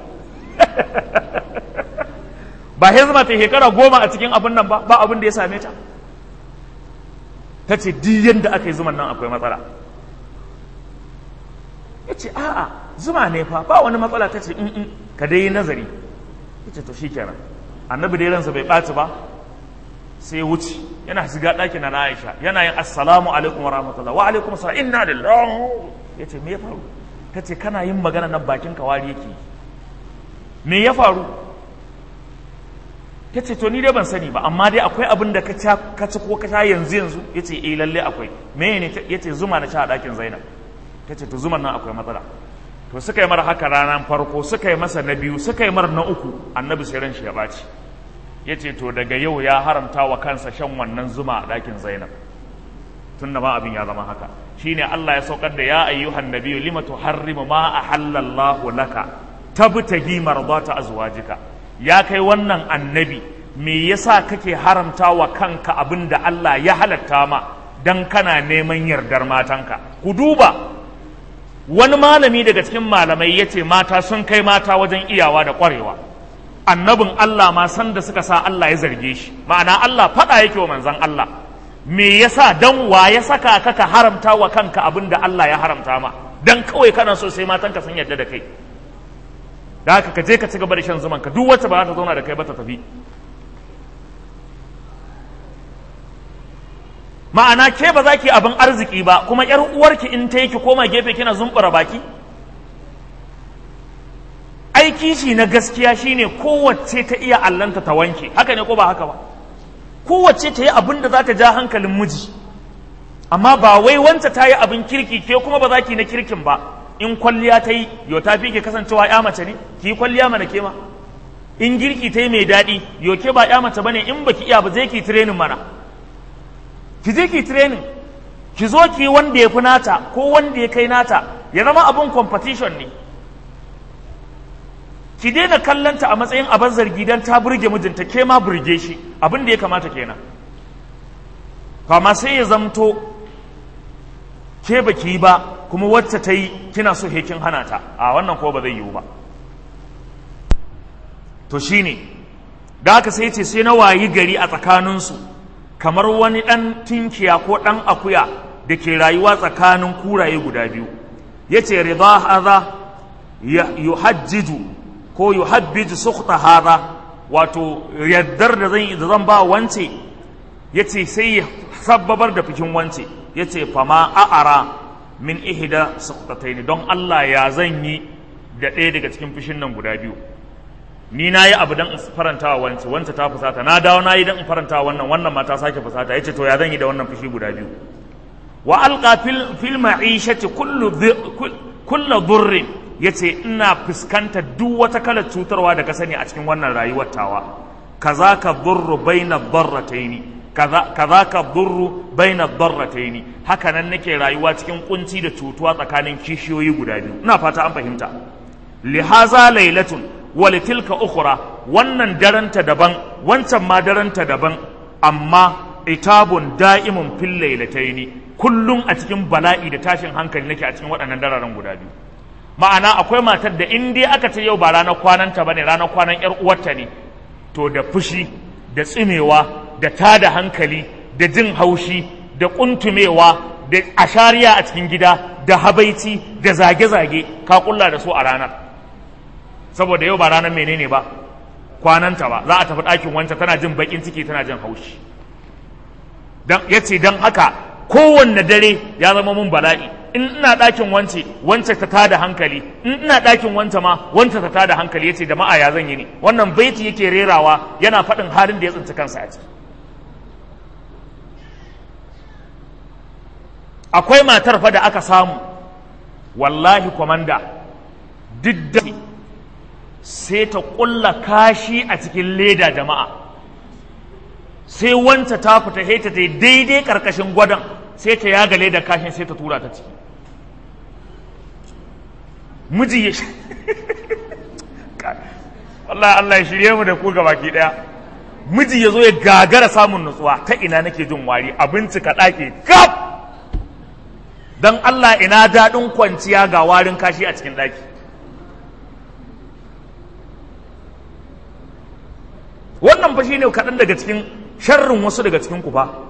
S1: ba sai zuma ta shekara goma a cikin abin nan ba ba abin da ya same ta ta ce diyan da aka yi zuman nan akwai matsala ya ce a'a zuma ne fa ba wani matsala ta ce in ka dai yi nazari ya ce to shi kenan annabi dai ransa bai ɓaci ba sai wuce yana shiga ɗakin na Aisha yana yin assalamu alaikum wa rahmatullah wa alaikum assalam inna lillahi ya ce me ya faru ta ce kana yin magana nan bakin ka wari yake me ya faru ta ce to ni dai ban sani ba amma dai akwai abin da ka ci ko ka sha yanzu yanzu ya ce eh lalle akwai me ne ya ce zuma na sha a ɗakin Zainab ta ce to zuman nan akwai matsala to suka yi mara haka ranar farko suka yi masa na biyu suka yi mara na uku annabi sai ran shi ya ɓaci ya ce to daga yau ya haramta wa kansa shan wannan zuma a ɗakin zainab tun da ma abin ya zama haka shine Allah ya saukar da ya ayyuhan nabiyyu lima tuharrimu ma ahallallahu laka tabtagi mardata azwajika ya kai wannan annabi me yasa kake haramta wa kanka abin da Allah ya halatta ma dan kana neman yardar matanka ku duba wani malami daga cikin malamai ya ce mata sun kai mata wajen iyawa da ƙwarewa annabin Allah ma san da suka sa Allah ya zarge shi ma'ana Allah faɗa yake wa manzan Allah me yasa dan wa ya saka ka ka haramta wa kanka abin da Allah ya haramta ma dan kawai kana so sai matanka sun yarda da kai da haka ka je ka ci gaba da shan zuman ka duk wacce ba za ta zauna da kai ba ta tafi ma'ana ke ba za ki abin arziki ba kuma yar uwarki in ta yi ki koma gefe kina zumbura baki aiki shi na gaskiya shine kowace ta iya allanta ta wanke haka ne ko ba haka ba kowace ta yi abin da za ta ja hankalin miji amma ba wai wanta ta yi abin kirki ke kuma ba za ki na kirkin ba in kwalliya ta yi yo ta fi ke kasancewa ya mace ne ki yi kwalliya mana ke ma in girki ta yi mai daɗi yo ke ba ya mace bane in baki iya ba zai ki tirenin mana ki je ki training ki zo ki wanda ya fi nata ko wanda ya kai nata ya zama abin competition ne ki daina kallanta a matsayin abin zargi don ta burge mijinta ke ma burge shi abin da ya kamata kenan kama sai ya zamto ke baki yi ba kuma wacce ta yi kina so hekin hana ta a wannan ko ba zai yiwu ba to shine da haka sai ce sai na wayi gari a tsakaninsu kamar wani ɗan tinkiya ko ɗan akuya da ke rayuwa tsakanin kuraye guda biyu ya ce rida haza yuhajjiju ko yuhabbiju sukhta haza wato yaddar da zan da zan ba wance ya ce sai ya sabbabar da fikin wance ya ce fama a'ara min ihda sukhtatain don Allah ya zan yi da ɗaya daga cikin fishin nan guda biyu ni na yi abu don in faranta wa wance wance ta fusata na dawo na yi don in faranta wa wannan wannan ma ta sake fusata ya ce to ya zan yi da wannan fushi guda biyu wa alqa fil fil ma'ishati kullu kullu dhurrin yace ina fuskantar duk wata kalar cutarwa da ka sani a cikin wannan rayuwar tawa kazaka dhurru baina dharrataini kaza kazaka dhurru baina dharrataini haka nan nake rayuwa cikin kunci da cutuwa tsakanin kishiyoyi guda biyu ina fata an fahimta lihaza lailatun walitilka ukhra wannan daranta daban wancan ma daranta daban amma itabun da'imun fil lailataini kullum a cikin bala'i da tashin hankali nake a cikin waɗannan dararen guda biyu ma'ana akwai matar da in dai aka ce yau ba ranar kwananta bane ranar kwanan yar uwarta ne to da fushi da tsimewa da tada hankali da jin haushi da kuntumewa da ashariya a cikin gida da habaici da zage-zage ka kulla da su a ranar saboda yau ba ranar menene ba kwananta ba za a tafi ɗakin wancan tana jin baƙin ciki tana jin haushi ya ce don haka kowanne dare ya zama mun bala'i in ina ɗakin wance wance ta tada hankali in ina ɗakin wance ma wance ta tada hankali ya ce da ma'a ya zan yi ne wannan baiti yake rerawa yana faɗin halin da ya tsinci kansa a ciki akwai matar fa da aka samu wallahi kwamanda duk da sai ta ƙulla kashi a cikin leda jama'a sai wanta ta fita sai ta daidai ƙarƙashin gwadon sai ta yaga leda kashin sai ta tura ta ciki miji ya Allah Allah ya shirye mu da ku ga baki ɗaya miji ya zo ya gagara samun nutsuwa ta ina nake jin wari abinci ka ɗake kaf don Allah ina daɗin kwanciya ga warin kashi a cikin ɗaki wannan fa shine kaɗan daga cikin sharrin wasu daga cikin ku fa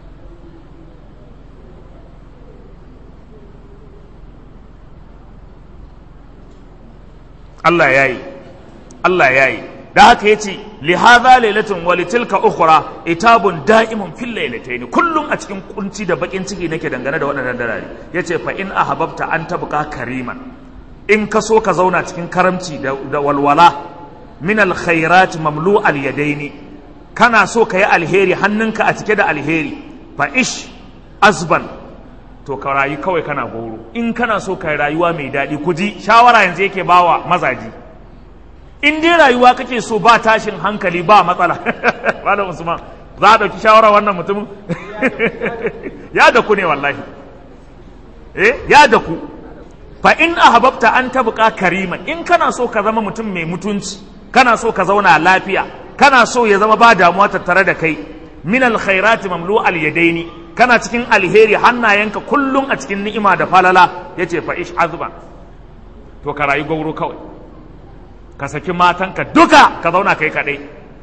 S1: Allah ya yi Allah ya yi da haka ya ce lihaza lailatun wa litilka ukhra itabun da'imun fil lailatayn kullum a cikin kunci da bakin ciki nake dangane da waɗannan darare yace fa in ahabbta an tabqa kariman in ka so ka zauna cikin karamci da, da walwala min alkhairat mamlu alyadaini kana so ka yi alheri hannunka a cike da alheri fa ish azban to ka rayu kawai kana goro in kana so ka rayuwa mai daɗi ku ji shawara yanzu yake bawa mazaji in dai rayuwa kake so ba tashin hankali ba matsala malam usman za a ɗauki shawara wannan mutumin ya da ku ne wallahi eh ya da ku fa in ahbabta an tabqa kariman in kana so ka zama mutum mai mutunci kana so ka zauna lafiya kana so ya zama ba damuwa tattare da kai min alkhairati mamlu alyadaini kana cikin alheri hannayenka kullum a cikin ni'ima da falala yace fa ish azba to ka rayu gauro kawai ka saki matanka duka ka zauna kai kadai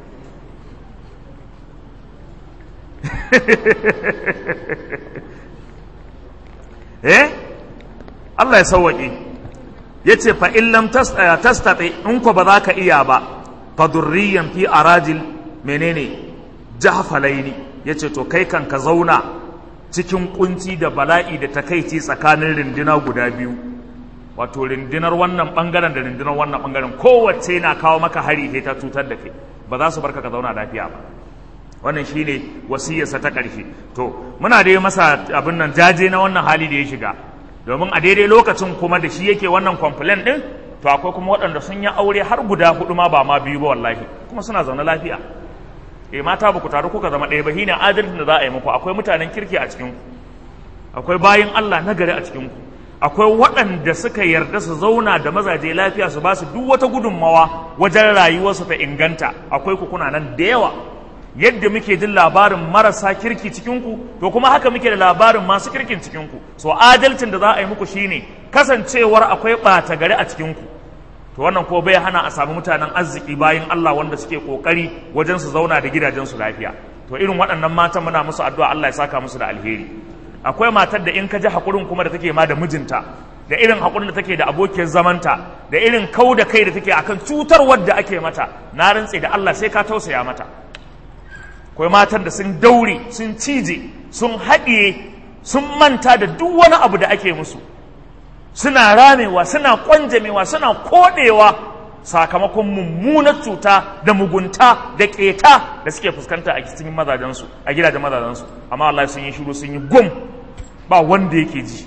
S1: eh Allah ya sauwaƙe ya ce fa in lam tastati in ko ba za ka iya ba fa durriyan fi arajil menene jahfalaini ya ce to kai kan ka zauna cikin kunci da bala'i da takaici tsakanin rindina guda biyu wato rindinar wannan bangaren da rindinar wannan bangaren kowace na kawo maka hari sai ta cutar da kai ba za su barka ka zauna lafiya ba wannan shine wasiyarsa ta ƙarshe to muna dai masa abin nan jaje na wannan hali da ya shiga domin a daidai lokacin kuma da shi yake wannan complain din to akwai kuma waɗanda sun yi aure har guda hudu ma ba ma biyu ba wallahi kuma suna zaune lafiya eh mata ba ku taru kuka zama ɗaya ba shine adalcin da za a yi muku akwai mutanen kirki a cikin ku akwai bayin Allah na gari a cikin ku akwai waɗanda suka yarda su zauna da mazaje lafiya su ba su duk wata gudunmawa wajen rayuwarsu ta inganta akwai ku kuna nan da yawa yadda muke jin labarin marasa kirki cikinku to kuma haka muke da labarin masu kirkin cikinku so adalcin da za a yi muku shine kasancewar akwai ɓata gari a cikinku to wannan ko bai hana a samu mutanen arziki bayan Allah wanda suke kokari wajen su zauna da gidajensu lafiya to irin waɗannan matan muna musu addu'a Allah ya saka musu da alheri akwai matar da in ka ji hakurin kuma da take ma da mijinta da irin hakurin da take da abokiyar zamanta da irin kau da kai da take akan cutarwar da ake mata na rantse da Allah sai ka tausaya mata akwai matan da sun daure sun cije sun haɗiye sun manta da duk wani abu da ake musu suna ramewa suna kwanjamewa suna koɗewa sakamakon mummunar cuta da mugunta da ƙeta da suke fuskanta a cikin mazajensu a gidajen mazajensu amma Allah sun yi shiru sun yi gum ba wanda yake ji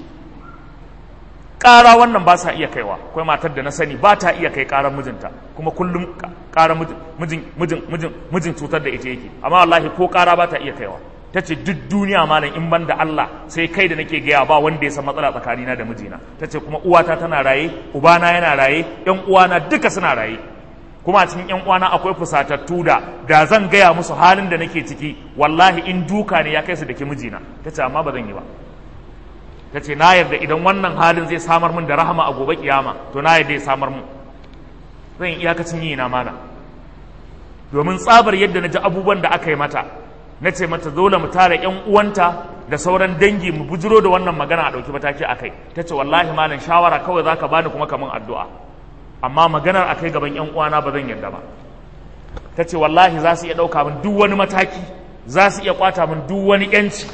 S1: ƙara wannan ba sa iya kaiwa akwai matar da na sani ba ta iya kai ƙarar mijinta kuma kullum ƙarar mijin mijin mijin mijin cutar da ita yake amma wallahi ko ƙara ba ta iya kaiwa ta ce duk duniya malam in ban da Allah sai kai da nake gaya ba wanda ya san matsala tsakanina da mijina ta ce kuma uwata tana raye ubana yana raye yan uwana duka suna raye kuma a cikin yan uwana akwai fusatattu da da zan gaya musu halin da nake ciki wallahi in duka ne ya kai su da ke mijina ta ce amma ba zan yi ba ta ce na yarda idan wannan halin zai samar min da rahama a gobe kiyama to na yarda ya samar min zan yi iyakacin yi na mana domin tsabar yadda na ji abubuwan da aka yi mata na ce mata dole mu tara yan uwanta da sauran dangi mu bujiro da wannan magana a ɗauki mataki a kai ta ce wallahi malam shawara kawai za ka bani kuma kamun addu'a amma maganar a kai gaban yan uwana ba zan yarda ba ta ce wallahi za su iya ɗauka min duk wani mataki za su iya kwata min duk wani yanci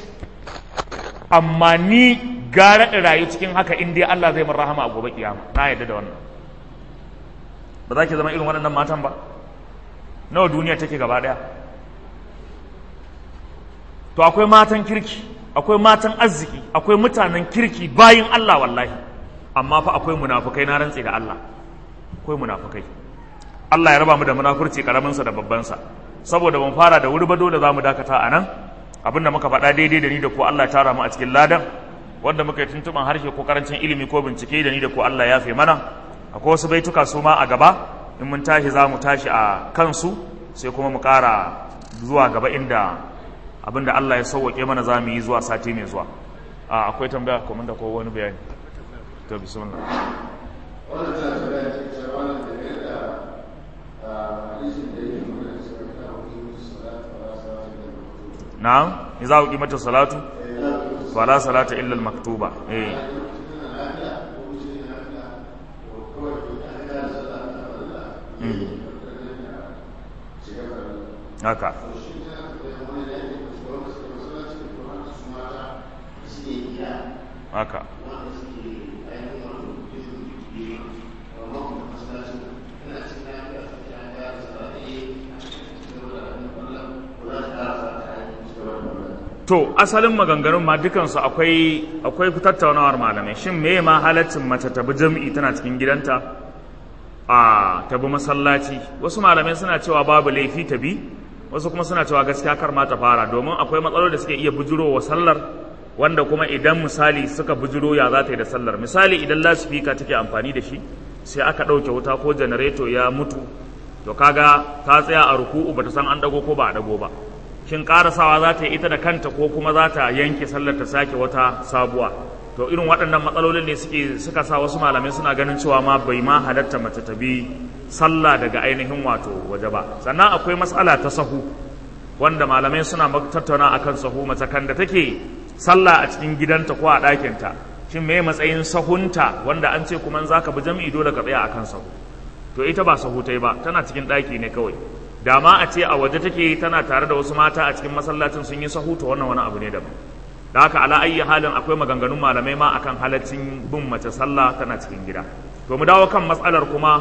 S1: amma ni gara in rayu cikin haka in dai Allah zai min rahama a gobe kiyama na yarda da wannan ba za ki zama irin waɗannan matan ba nawa duniya take gaba ɗaya to akwai matan kirki akwai matan arziki akwai mutanen kirki bayin Allah wallahi amma fa akwai munafukai na rantse da Allah akwai munafukai Allah ya raba mu da munafurci karamin sa da babban sa saboda mun fara da wuri ba dole zamu dakata a nan abinda muka faɗa daidai da ni da ko Allah ya tara mu a cikin ladan wanda muka yi tuntuban harshe ko karancin ilimi ko bincike da ni da ko Allah ya fi mana akwai wasu baituka su ma a gaba in mun tashi za mu tashi a kansu sai kuma mu ƙara zuwa gaba inda abinda Allah ya sauwaƙe mana za mu yi zuwa sati mai zuwa a akwai tambaya kuma da ko wani bayani to bismillah
S2: wannan ta tambaya ce ce wannan da ne da hadisin da yake nuna cewa ta hudu salatu wa salatu da
S1: na'am idza uqimat as-salatu fala salata illa al-maktuba eh haka haka to asalin maganganun ma dukansu akwai akwai tattaunawar malamai shin me ma halaccin mace ta bi jami'i tana cikin gidanta a ta bi masallaci wasu malamai suna cewa babu laifi ta bi wasu kuma suna cewa gaskiya kar ma ta fara domin akwai matsaloli da suke iya bujiro wa sallar wanda kuma idan misali suka bujiro ya za ta yi da sallar misali idan lasifika take amfani da shi sai aka ɗauke wuta ko janareto ya mutu to kaga ta tsaya a ruku'u bata san an dago ko ba a dago ba shin karasawa za ta yi ita da kanta ko kuma za ta yanke sallar ta sake wata sabuwa to irin waɗannan matsalolin ne suke suka sa wasu malamai suna ganin cewa ma bai ma halatta mace ta bi sallah daga ainihin wato waje ba sannan akwai matsala ta sahu wanda malamai suna tattauna akan sahu mace kan da take sallah a cikin gidanta ko a ɗakinta shin me matsayin sahunta wanda an ce kuma za ka bi jam'i dole ka tsaya akan sahu to ita ba sahu ta yi ba tana cikin ɗaki ne kawai da ma a ce a waje take tana tare da wasu mata a cikin masallacin sun yi sahu to wannan wani abu ne daban da haka ala ayyi halin akwai maganganun malamai ma akan halaccin bin mace sallah tana cikin gida to mu dawo kan matsalar kuma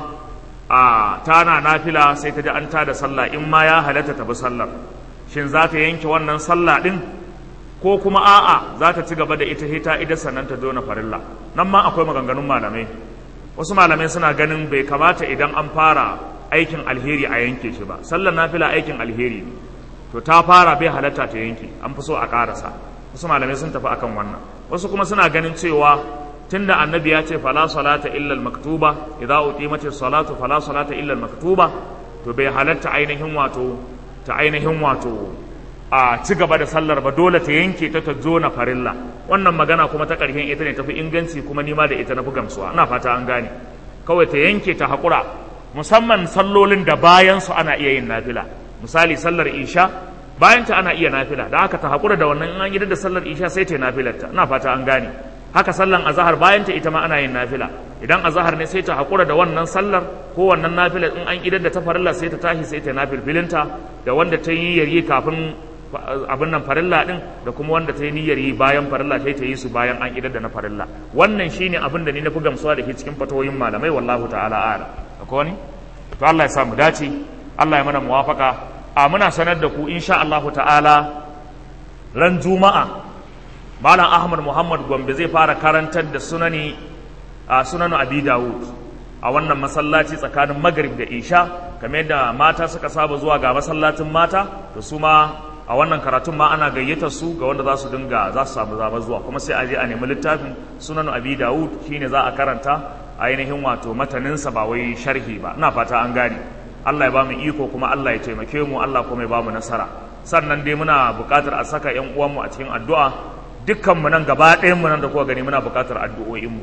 S1: a tana nafila sai ta ji an tada sallah in ma ya halatta ta bi sallar shin za ta yanke wannan sallah din ko kuma a'a za ta ci gaba da ita hita ida sannan ta dona farilla nan ma akwai maganganun malamai wasu malamai suna ganin bai kamata idan an fara aikin alheri a yanke shi ba sallar nafila aikin alheri ne to ta fara bai halatta ta yanke an fi so a karasa wasu malamai sun tafi akan wannan wasu kuma suna ganin cewa tunda annabi ya ce fala salata illa maktuba idza uqimatis salatu fala salata illa maktuba to bai halatta ainihin wato ta ainihin wato a ci gaba da sallar ba dole ta yanke ta ta zo na farilla wannan magana kuma ta ƙarshen ita ne tafi inganci kuma nima da ita na fi gamsuwa ina fata an gane kawai ta yanke ta haƙura musamman sallolin da bayan su ana iya yin nafila misali sallar isha bayan ta ana iya nafila da haka ta haƙura da wannan in an yi da sallar isha sai ta yi nafilarta ina fata an gane haka sallan azahar bayan ta ita ma ana yin nafila idan azahar ne sai ta haƙura da wannan sallar ko wannan nafila in an idar da ta farilla sai ta tashi sai ta nafilfilinta da wanda ta yi yaryi kafin abin nan farilla din da kuma wanda ta yi niyyar yi bayan farilla sai ta yi su bayan an idar da na farilla wannan shine abin da ni na fi gamsuwa da ke cikin fatoyin malamai wallahu ta'ala a'ala akwai wani to Allah ya sa mu dace Allah ya mana muwafaka a muna sanar da ku insha Allah ta'ala ran juma'a malam Ahmad Muhammad Gombe zai fara karantar da sunani a sunanu Abi Dawud a wannan masallaci tsakanin Maghrib da Isha kamar yadda mata suka saba zuwa ga masallacin mata to su ma a wannan karatun ma ana gayyatar su ga wanda za su dinga za su samu zama zuwa kuma sai a je a nemi littafin sunanu Abi Dawud shine za a karanta ainihin wato mataninsa ba wai sharhi ba ina fata an gane Allah ya ba mu iko kuma Allah ya taimake mu Allah kuma ya ba mu nasara sannan dai muna buƙatar a saka ƴan uwanmu a cikin addu'a dukkan mu nan gaba ɗayan mu nan da kuka gani muna buƙatar addu'o'in mu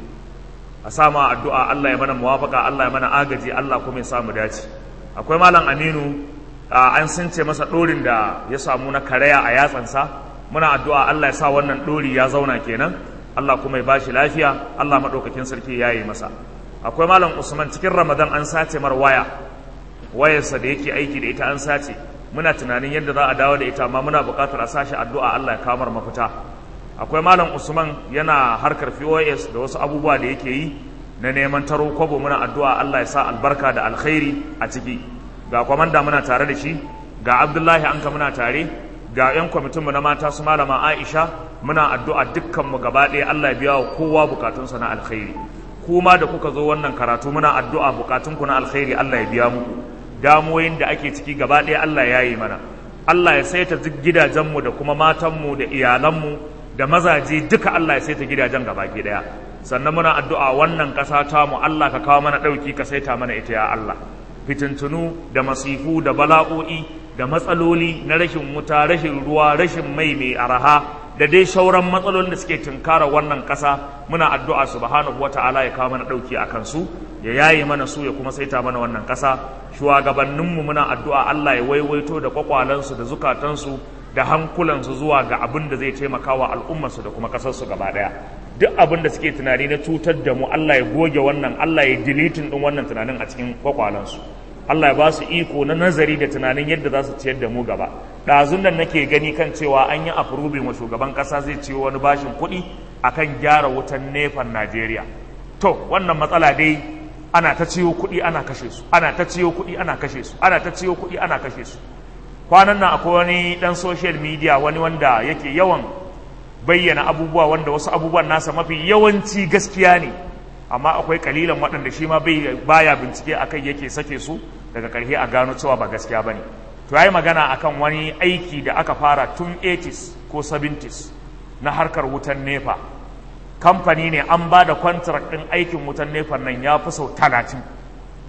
S1: a sama addu'a Allah ya mana muwafaka Allah ya mana agaji Allah kuma ya sa mu dace akwai malam Aminu an sunce masa ɗorin da ya samu na karaya a yatsansa muna addu'a Allah ya sa wannan ɗori ya zauna kenan Allah kuma ya bashi lafiya Allah maɗaukakin sarki ya yi masa akwai malam Usman cikin Ramadan an sace mar waya wayarsa da yake aiki da ita an sace muna tunanin yadda za a dawo da ita amma muna buƙatar a sashi addu'a Allah ya kamar mafita akwai malam Usman yana harkar POS da wasu abubuwa da yake yi na neman taro kwabo muna addu'a Allah ya sa albarka da alkhairi a ciki ga kwamanda muna tare da shi ga Abdullahi anka muna tare ga 'yan kwamitinmu na mata su malama Aisha muna addu'a dukkanmu gaba ɗaya Allah ya biya wa kowa bukatunsa na alkhairi kuma da kuka zo wannan karatu muna addu'a bukatunku na alkhairi Allah ya biya muku damuwoyin da ake ciki gaba ɗaya Allah ya yi mana Allah ya saita gidajenmu da kuma matanmu da iyalanmu da mazaje duka Allah ya saita gidajen gaba ke ɗaya sannan muna addu'a wannan ƙasa tamu Allah ka kawo mana ɗauki ka saita mana ita ya Allah fitintunu da masifu da bala'o'i da matsaloli na rashin wuta rashin ruwa rashin mai mai araha da dai shauran matsalolin da suke tunkara wannan ƙasa muna addu'a subhanahu wata'ala ya kawo mana ɗauki a kansu ya yaye mana su ya kuma saita mana wannan ƙasa shugabanninmu muna addu'a Allah ya waiwaito da kwakwalansu da zukatansu da hankulansu zuwa ga abin da zai taimaka wa al'ummarsu da kuma ƙasarsu gaba ɗaya duk abin da suke tunani na cutar da mu Allah ya goge wannan Allah ya dilitin ɗin wannan tunanin a cikin kwakwalansu Allah ya ba su iko na nazari da tunanin yadda za su ciyar da mu gaba ɗazun nan nake gani kan cewa an yi afrubin wa shugaban ƙasa zai ciwo wani bashin kuɗi akan gyara wutan nefan Najeriya to wannan matsala dai ana ta ciwo kuɗi ana kashe su ana ta ciwo kuɗi ana kashe su ana ta ciwo kuɗi ana kashe su kwanan nan akwai wani ɗan social media wani wanda yake yawan bayyana abubuwa wanda wasu abubuwan nasa mafi yawanci gaskiya ne amma akwai kalilan waɗanda shi ma baya bincike akai yake sake su daga ƙarshe a gano cewa ba gaskiya bane to yayi magana akan wani aiki da aka fara tun 80s ko 70s na harkar wutan nefa kamfani ne an ba da contract ɗin aikin wutan nefa nan ya fi sau talatin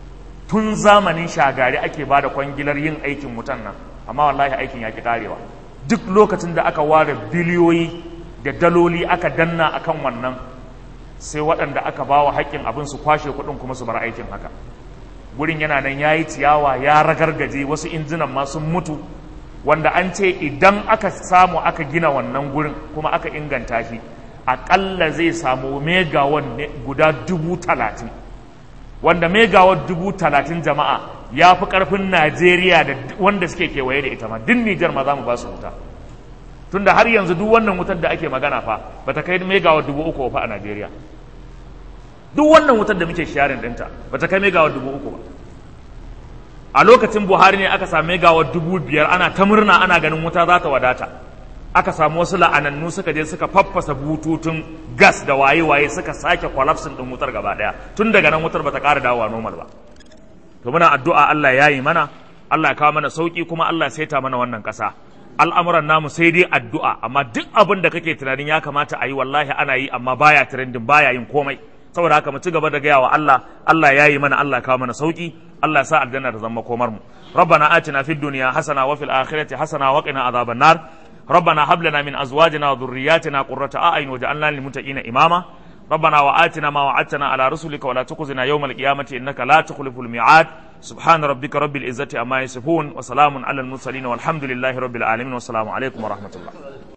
S1: tun zamanin shagari ake ba da kwangilar yin aikin wutan nan amma wallahi aikin ya ki karewa duk lokacin da aka ware biliyoyi da daloli aka danna akan wannan sai waɗanda aka ba wa haƙƙin abin su kwashe kuɗin kuma su bar aikin haka gurin yana nan ya yi ciyawa ya ragargaje wasu injinan ma sun mutu wanda an ce idan aka samu aka gina wannan gurin kuma aka inganta shi aƙalla zai samu megawan guda dubu talatin wanda megawatt dubu talatin jama'a ya fi ƙarfin najeriya da wanda suke kewaye da ita ma duk nijar ma za mu ba su wuta tunda har yanzu duk wannan wutar da ake magana fa ba ta kai megawatt dubu uku fa a najeriya duk wannan wutar da muke sharing ɗinta ba ta kai megawatt dubu uku ba a lokacin buhari ne aka sami megawatt dubu biyar ana ta murna ana ganin wuta za ta wadata aka samu wasu la'anannu suka je suka faffasa bututun gas da waye-waye suka sake kwalafsin ɗin wutar gaba ɗaya tun daga nan wutar bata ƙara dawowa normal ba to muna addu'a Allah ya yi mana Allah ya kawo mana sauki kuma Allah ya saita mana wannan ƙasa al'amuran namu sai dai addu'a amma duk abin da kake tunanin ya kamata a yi wallahi ana yi amma baya trending baya yin komai saboda haka mu ci gaba da gaya wa Allah Allah ya yi mana Allah ya kawo mana sauki Allah ya sa aljanna ta zama komar mu ربنا آتنا في الدنيا حسنة وفي الآخرة حسنة وقنا عذاب النار ربنا هب لنا من ازواجنا وذرياتنا قرة اعين واجعلنا للمتقين اماما ربنا وآتنا ما وعدتنا على رسلك ولا تخزنا يوم القيامة انك لا تخلف الميعاد سبحان ربك رب العزة عما يصفون وسلام على المرسلين والحمد لله رب العالمين والسلام عليكم ورحمة الله